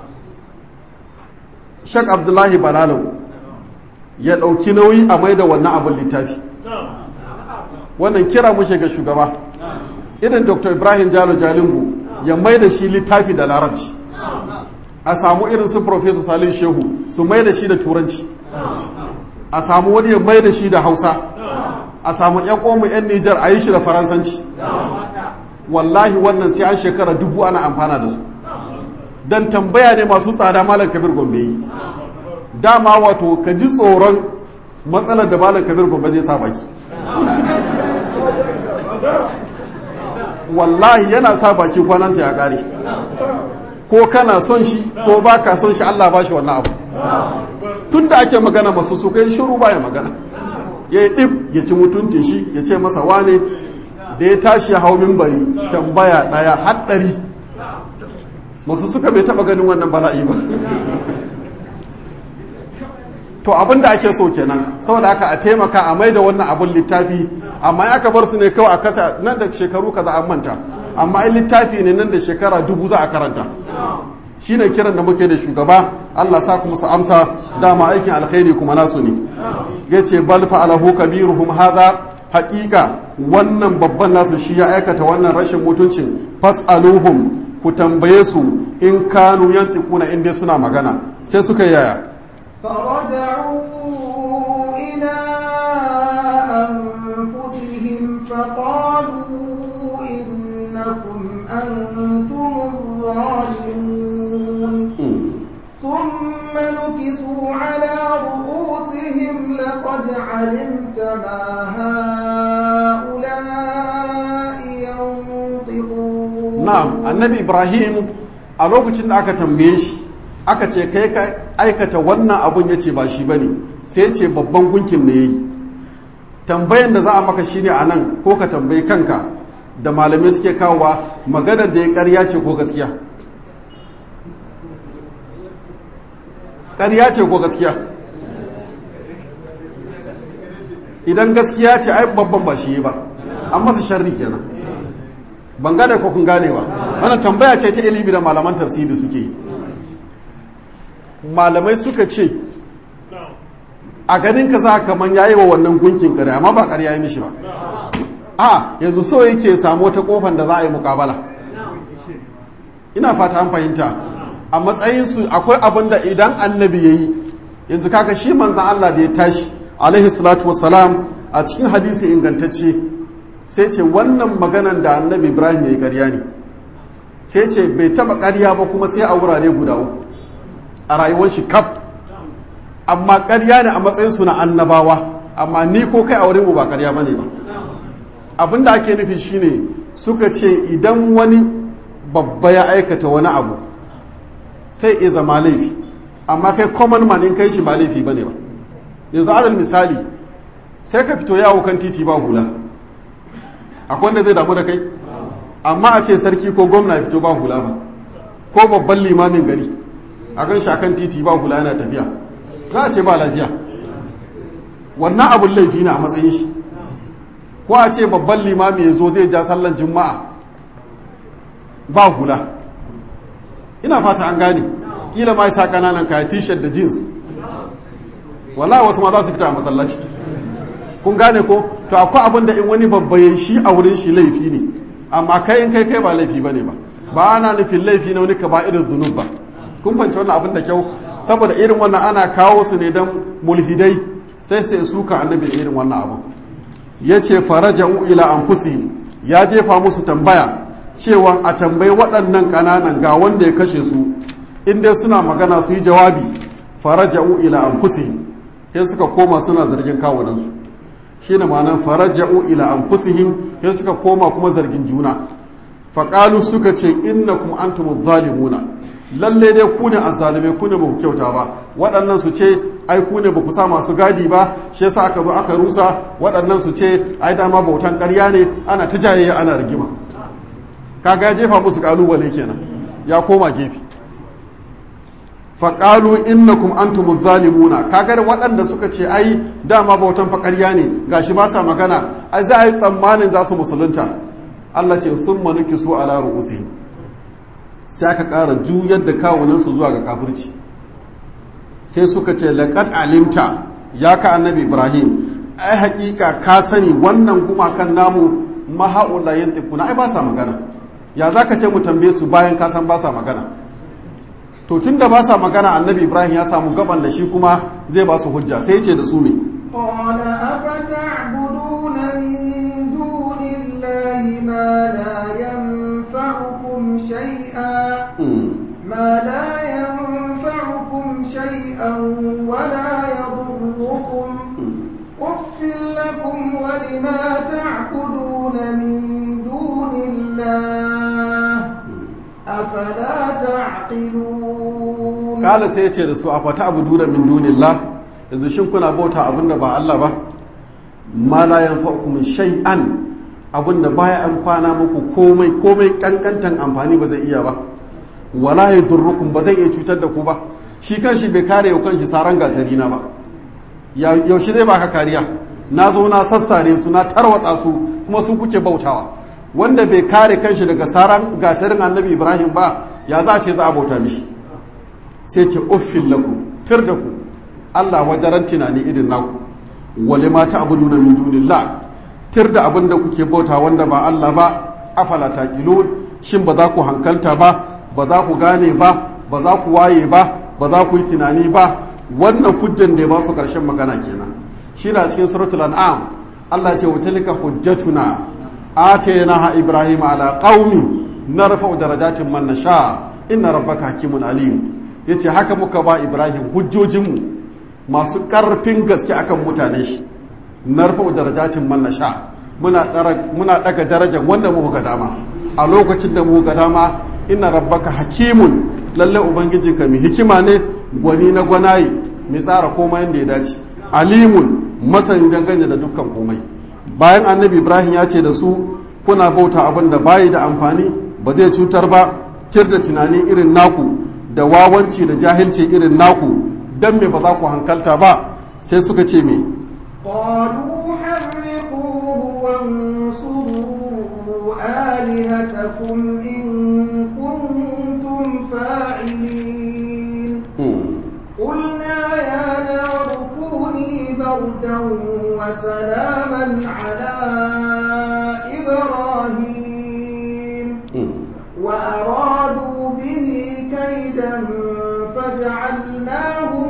shek abdullahi balalau ya ɗauki nauyi a mai da wannan abin littafi wannan kira muke ga shugaba irin dr ibrahim jalo jalingu ya mai da shi littafi da larabci a samu irin su professor salim shehu su mai da shi da turanci a samu wani ya mai da shi da hausa a samu yan ƙomu yan nijar a yi shi da faransanci wallahi wannan sai an shekara dubu ana amfana da su don tambaya ne masu tsada malam kabir gombe yi dama wato ka ji tsoron matsalar da malam kabir gombe zai sa baki wallahi yana sa baki kwananta ya kare ko kana son shi ko ba ka son shi Allah ba shi wannan abu tun da ake magana masu su kai shiru ba ya magana ya yi ɗib ya ci mutuncin shi ya ce masa wane da ya tashi ya hau mimbari tambaya ɗaya haɗari masu suka bai taɓa ganin wannan bala'i ba to abin da ake so kenan saboda haka a taimaka a mai da wannan abin littafi amma ya ka bar su ne kawai a kasa nan da shekaru kaza an manta amma in littafi ne nan da shekara dubu za a karanta shine kiran da muke da shugaba Allah sa ku musu amsa dama aikin alkhairi kuma nasu ne yace bal fa'alahu kabiruhum hadha haqiqa wannan babban nasu shi ya aikata wannan rashin mutuncin fas'aluhum ku tambaye su in kanu yantiquna in dai suna magana sai suka yaya فرجعوا إلى أنفسهم فقالوا إنكم أنتم الظالمون ثم نكسوا على رؤوسهم لقد علمت ما هؤلاء ينطقون na'am annabi ibrahim a lokacin da aka tambaye shi aka ce kai ka aikata wannan abun ya ce ba shi ba ne sai ya ce babban gunkin ne ya yi tambayan da za a maka shine a nan ko ka tambayi kanka da malamai suke kawowa maganar da ya karya ce ko gaskiya karya ce ko gaskiya idan gaskiya ce ai babban ba shi ba an masa sharri kenan ban gane ko kun gane ba wannan tambaya ce ta ilimi da malaman tafsiri suke yi malamai suka ce a ganin ka za ka man yayi wa wannan gunkin kare amma ba ƙarya yi mishi ba a yanzu so yake samu wata kofan da za a yi mukabala ina fata an fahimta a matsayin su akwai abin da idan annabi yayi yanzu kaga shi manzan Allah da ya tashi alaihi salatu wassalam a cikin hadisi ingantacce sai ce wannan maganan da annabi Ibrahim yayi ƙarya ne sai ce bai taba ƙarya ba kuma sai a wurare guda uku a rayuwar shi kaf amma ƙarya ne a matsayinsu na annabawa amma ni ko kai a wurin mu ba ƙarya bane ba abin da ake nufi shine suka ce idan wani babba ya aikata wani abu sai iya zama laifi amma kai common man in kai shi ba laifi bane ba yanzu adal misali sai ka fito yawo kan titi ba hula akwai wanda zai damu da kai amma a ce sarki ko gwamna ya fito ba hula ba ko babban limamin gari a kan shi akan titi ba hula yana tafiya za a ce ba lafiya wannan abun laifi na a matsayin shi ko a ce babban limami ya zo zai ja sallan juma'a ba hula ina fata an gane kila ma sa kananan kaya t-shirt da jeans wallahi wasu ma za su fita a masallaci kun gane ko to akwai abin da in wani babba ya shi a wurin shi laifi ne amma kai in kai kai ba laifi bane ba ba ana nufin laifi na wani ka ba irin zunub ba kun fahimci wannan abin da kyau saboda irin wannan ana kawo su ne don mulhidai sai sai suka annabi da irin wannan abin ya ce faraja'u ila anfusihim ya jefa musu tambaya cewa a tambayi waɗannan ƙananan ga wanda ya kashe su in dai suna magana su yi jawabi faraja'u ila anfusihim sai suka koma suna zargin kawunansu shi ne ma'anar faraja'u ila anfusihim sai suka koma kuma zargin juna faƙalu suka ce innakum antum zalimuna lalle dai ku ne azzalume ku ne ba ku kyauta ba waɗannan su ce ai ku ne ba ku sa masu gadi ba shi yasa aka zo aka rusa waɗannan su ce ai dama bautan ƙarya ne ana ta jayayya ana rigima kaga ya jefa musu kalubale kenan ya koma gefe faƙalu innakum antum zalimuna kaga da waɗanda suka ce ai dama bautan fa ƙarya ne gashi ba sa magana ai za a yi tsammanin za su musulunta Allah ce sun manuki su ala ru'usihim sai aka ƙara juyar da kawunansu zuwa ga kafirci sai suka ce laƙad alimta ya ka annabi ibrahim ai haƙiƙa ka sani wannan gumakan namu maha'ula yin tikuna ai ba sa magana ya za ka ce mu tambaye su bayan ka san ba sa magana to tun da ba sa magana annabi ibrahim ya samu gaban da shi kuma zai ba su hujja sai ce da su ne قال أفتعبدون من دون الله ما لا ينفعكم شيئا ما لا ينفعكم شيئا ولا يضركم أف لكم ولما تعبدون من دون الله أفلا تعقلون kala sai ya ce da su a fata abu duna min dunillah yanzu shin kuna bauta abinda ba Allah ba ma la yanfa'ukum shay'an abinda baya amfana muku komai komai kankantan amfani ba zai iya ba wala yadurrukum ba zai iya cutar da ku ba shi kanshi bai kare yau kanshi saran gatari na ba yaushe zai baka kariya na zo na sassare su na tarwatsa su kuma su kuke bautawa wanda bai kare kanshi daga saran gatarin annabi ibrahim ba ya za a ce za a bauta mishi sai ce uffin laku tir da ku allah wajaran tunani irin naku wale mata abu nuna min dunillah tir da abin da kuke bauta wanda ba allah ba afala taqilun shin ba za ku hankalta ba ba za ku gane ba ba za ku waye ba ba za ku yi tunani ba wannan hujjan da ya ba su karshen magana kenan shi na cikin suratul an'am Allah ce wa tilka hujjatuna atainaha ibrahim ala qaumi narfa'u darajatin man nasha inna rabbaka hakimun alim yace haka muka ba ibrahim hujjojinmu masu karfin gaske akan mutane shi narfa'u darajatin man nasha muna muna daga darajar wanda muka ga dama a lokacin da muka ga dama inna rabbaka hakimun lalle ubangijinka mai hikima ne gwani na gwanaye mai tsara komai yadda ya dace alimun masanin dangane da dukkan komai bayan annabi ibrahim ya ce da su kuna bauta abin da bayi da amfani ba zai cutar ba tir da tunani irin naku da wawanci da jahilci irin naku dan me ba za ku hankalta ba sai suka ce me قالوا حرقوه وانصروا آلهتكم إن كنتم فاعلين قلنا يا نار كوني بردا وسلاما على إبراهيم وأرادوا به كيدا فجعلناهم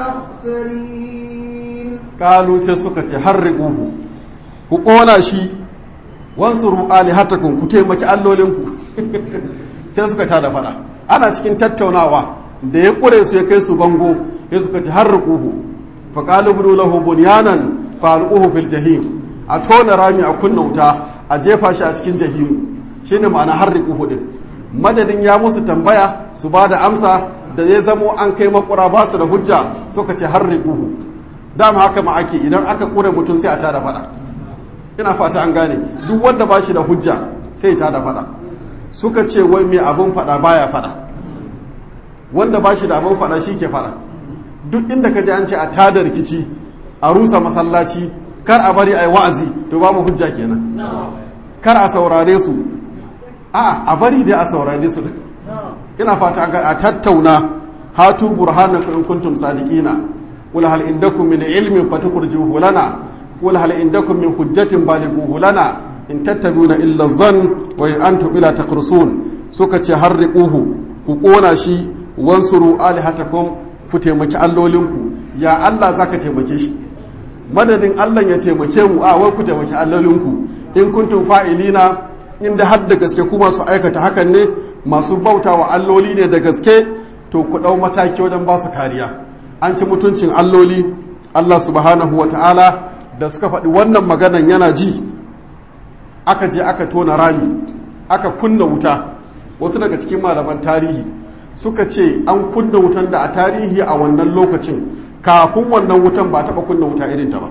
الأخسرين kalu sai suka ce harriquhu ku ƙona shi wansuru alihatakum ku taimaki allolinku sai suka ta da fada ana cikin tattaunawa da ya ƙure su ya kai su bango ya suka ce harriquhu fa qalu budu lahu bunyanan fa alquhu fil jahim a tona rami a kunna wuta a jefa shi a cikin jahimu shine ma'ana harriquhu din madadin ya musu tambaya su ba da amsa da ya zamo an kai makura ba su da hujja suka ce harriquhu dama haka ma ake idan aka kure mutum sai a tada fada ina fata an gane duk wanda ba shi da hujja sai ta da fada suka ce wai mai abin fada baya fada wanda ba shi da abin fada shi ke fada duk inda ka ji an ce a tada rikici a rusa masallaci kar a bari a yi wa'azi to ba mu hujja kenan kar a saurare su a a bari dai a saurare su ina fata an a tattauna hatu burhanakum in kuntum sadiqina قل هل عندكم من علم فتخرجوه لنا قل هل عندكم من حجة بالغوه لنا إن تتبعون إلا الظن وإن أنتم إلا تقرصون سكة حرقوه كقونا شي وانصروا آلهتكم فتمك allolinku ya Allah zaka taimake shi madadin Allah ya taimake mu a wai ku taimaki allolinku in kuntum fa'ilina inda har da gaske ku masu aikata hakan ne masu bautawa alloli ne da gaske to ku dau mataki wajen ba su kariya an ci mutuncin alloli Allah subhanahu wa ta'ala da suka faɗi wannan maganan yana ji aka je aka tona rami aka kunna wuta wasu daga cikin malaman tarihi suka ce an kunna wutan da a tarihi a wannan lokacin kafin wannan wutan ba taɓa kunna wuta irin ta ba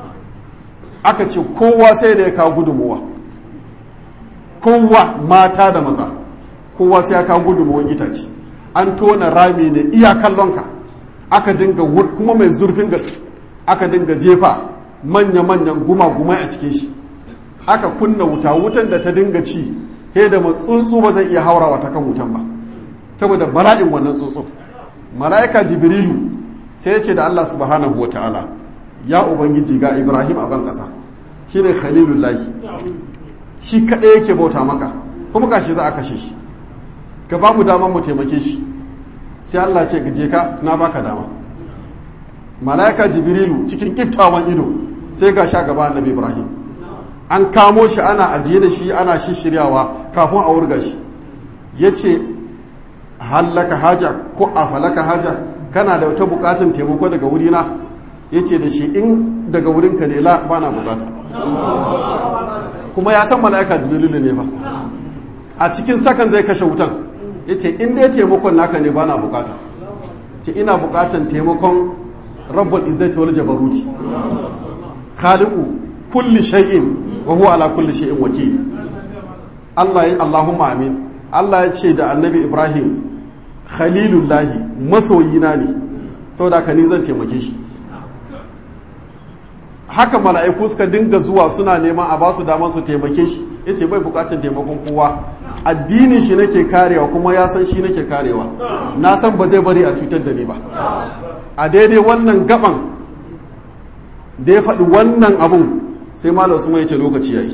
aka ce kowa sai da ya kawo gudunmuwa kowa mata da maza kowa sai ya kawo gudunmuwan itace an tona rami ne iya kallonka aka dinga kuma mai zurfin gaske aka dinga jefa manya-manyan guma-gumai a cikin shi aka kunna wuta wutan da ta dinga ci he da tsuntsu ba zai iya haurawa ta kan wutan ba saboda bala'in wannan tsuntsu mala'ika jibrilu sai ya ce da Allah subhanahu ta'ala ya ubangiji ga ibrahim a ban ƙasa shine khalilullahi shi kaɗai yake bauta maka kuma gashi za a kashe shi ka ba mu damar mu taimake shi sai Allah ce je ka na baka dama malaika jibrilu cikin kiftawan ido sai ga sha gaba annabi ibrahim an kamo shi ana ajiye da shi ana shishiryawa kafin a wurga shi ya ce hallaka haja ko a falaka haja kana da wata bukatun taimako daga wurina ya ce da shi in daga wurinka ne la ba na bukata kuma ya san malaika jibrilu ne fa a cikin sakan zai kashe wutan ya ce in dai taimakon naka ne ba na bukata ce ina bukatan taimakon rabbul izzati wal jabaruti khaliqu kulli shay'in wa huwa ala kulli shay'in wakil Allah ya Allahumma amin Allah ya ce da Annabi Ibrahim khalilullahi masoyina ne saboda ka ni zan taimake shi haka mala'iku suka dinga zuwa suna neman a basu damar su taimake shi ya ce bai bukatun taimakon kowa addinin shi nake karewa kuma ya san shi nake karewa na san ba zai bari a cutar da ni ba a daidai wannan gaban da ya faɗi wannan abun sai malam usman ya ce lokaci yayi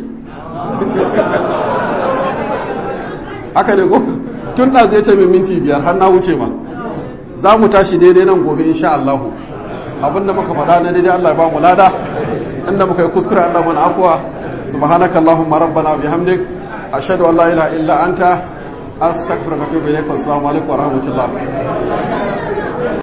haka ne ko tun da zai ce min minti biyar har na wuce ma za mu tashi daidai nan gobe insha Allah abinda muka faɗa na daidai Allah ya ba mu lada inda muka yi kuskure Allah mana afuwa subhanaka allahumma rabbana bihamdik ashhadu an la ilaha illa anta astaghfiruka wa atubu ilaik assalamu alaikum wa rahmatullah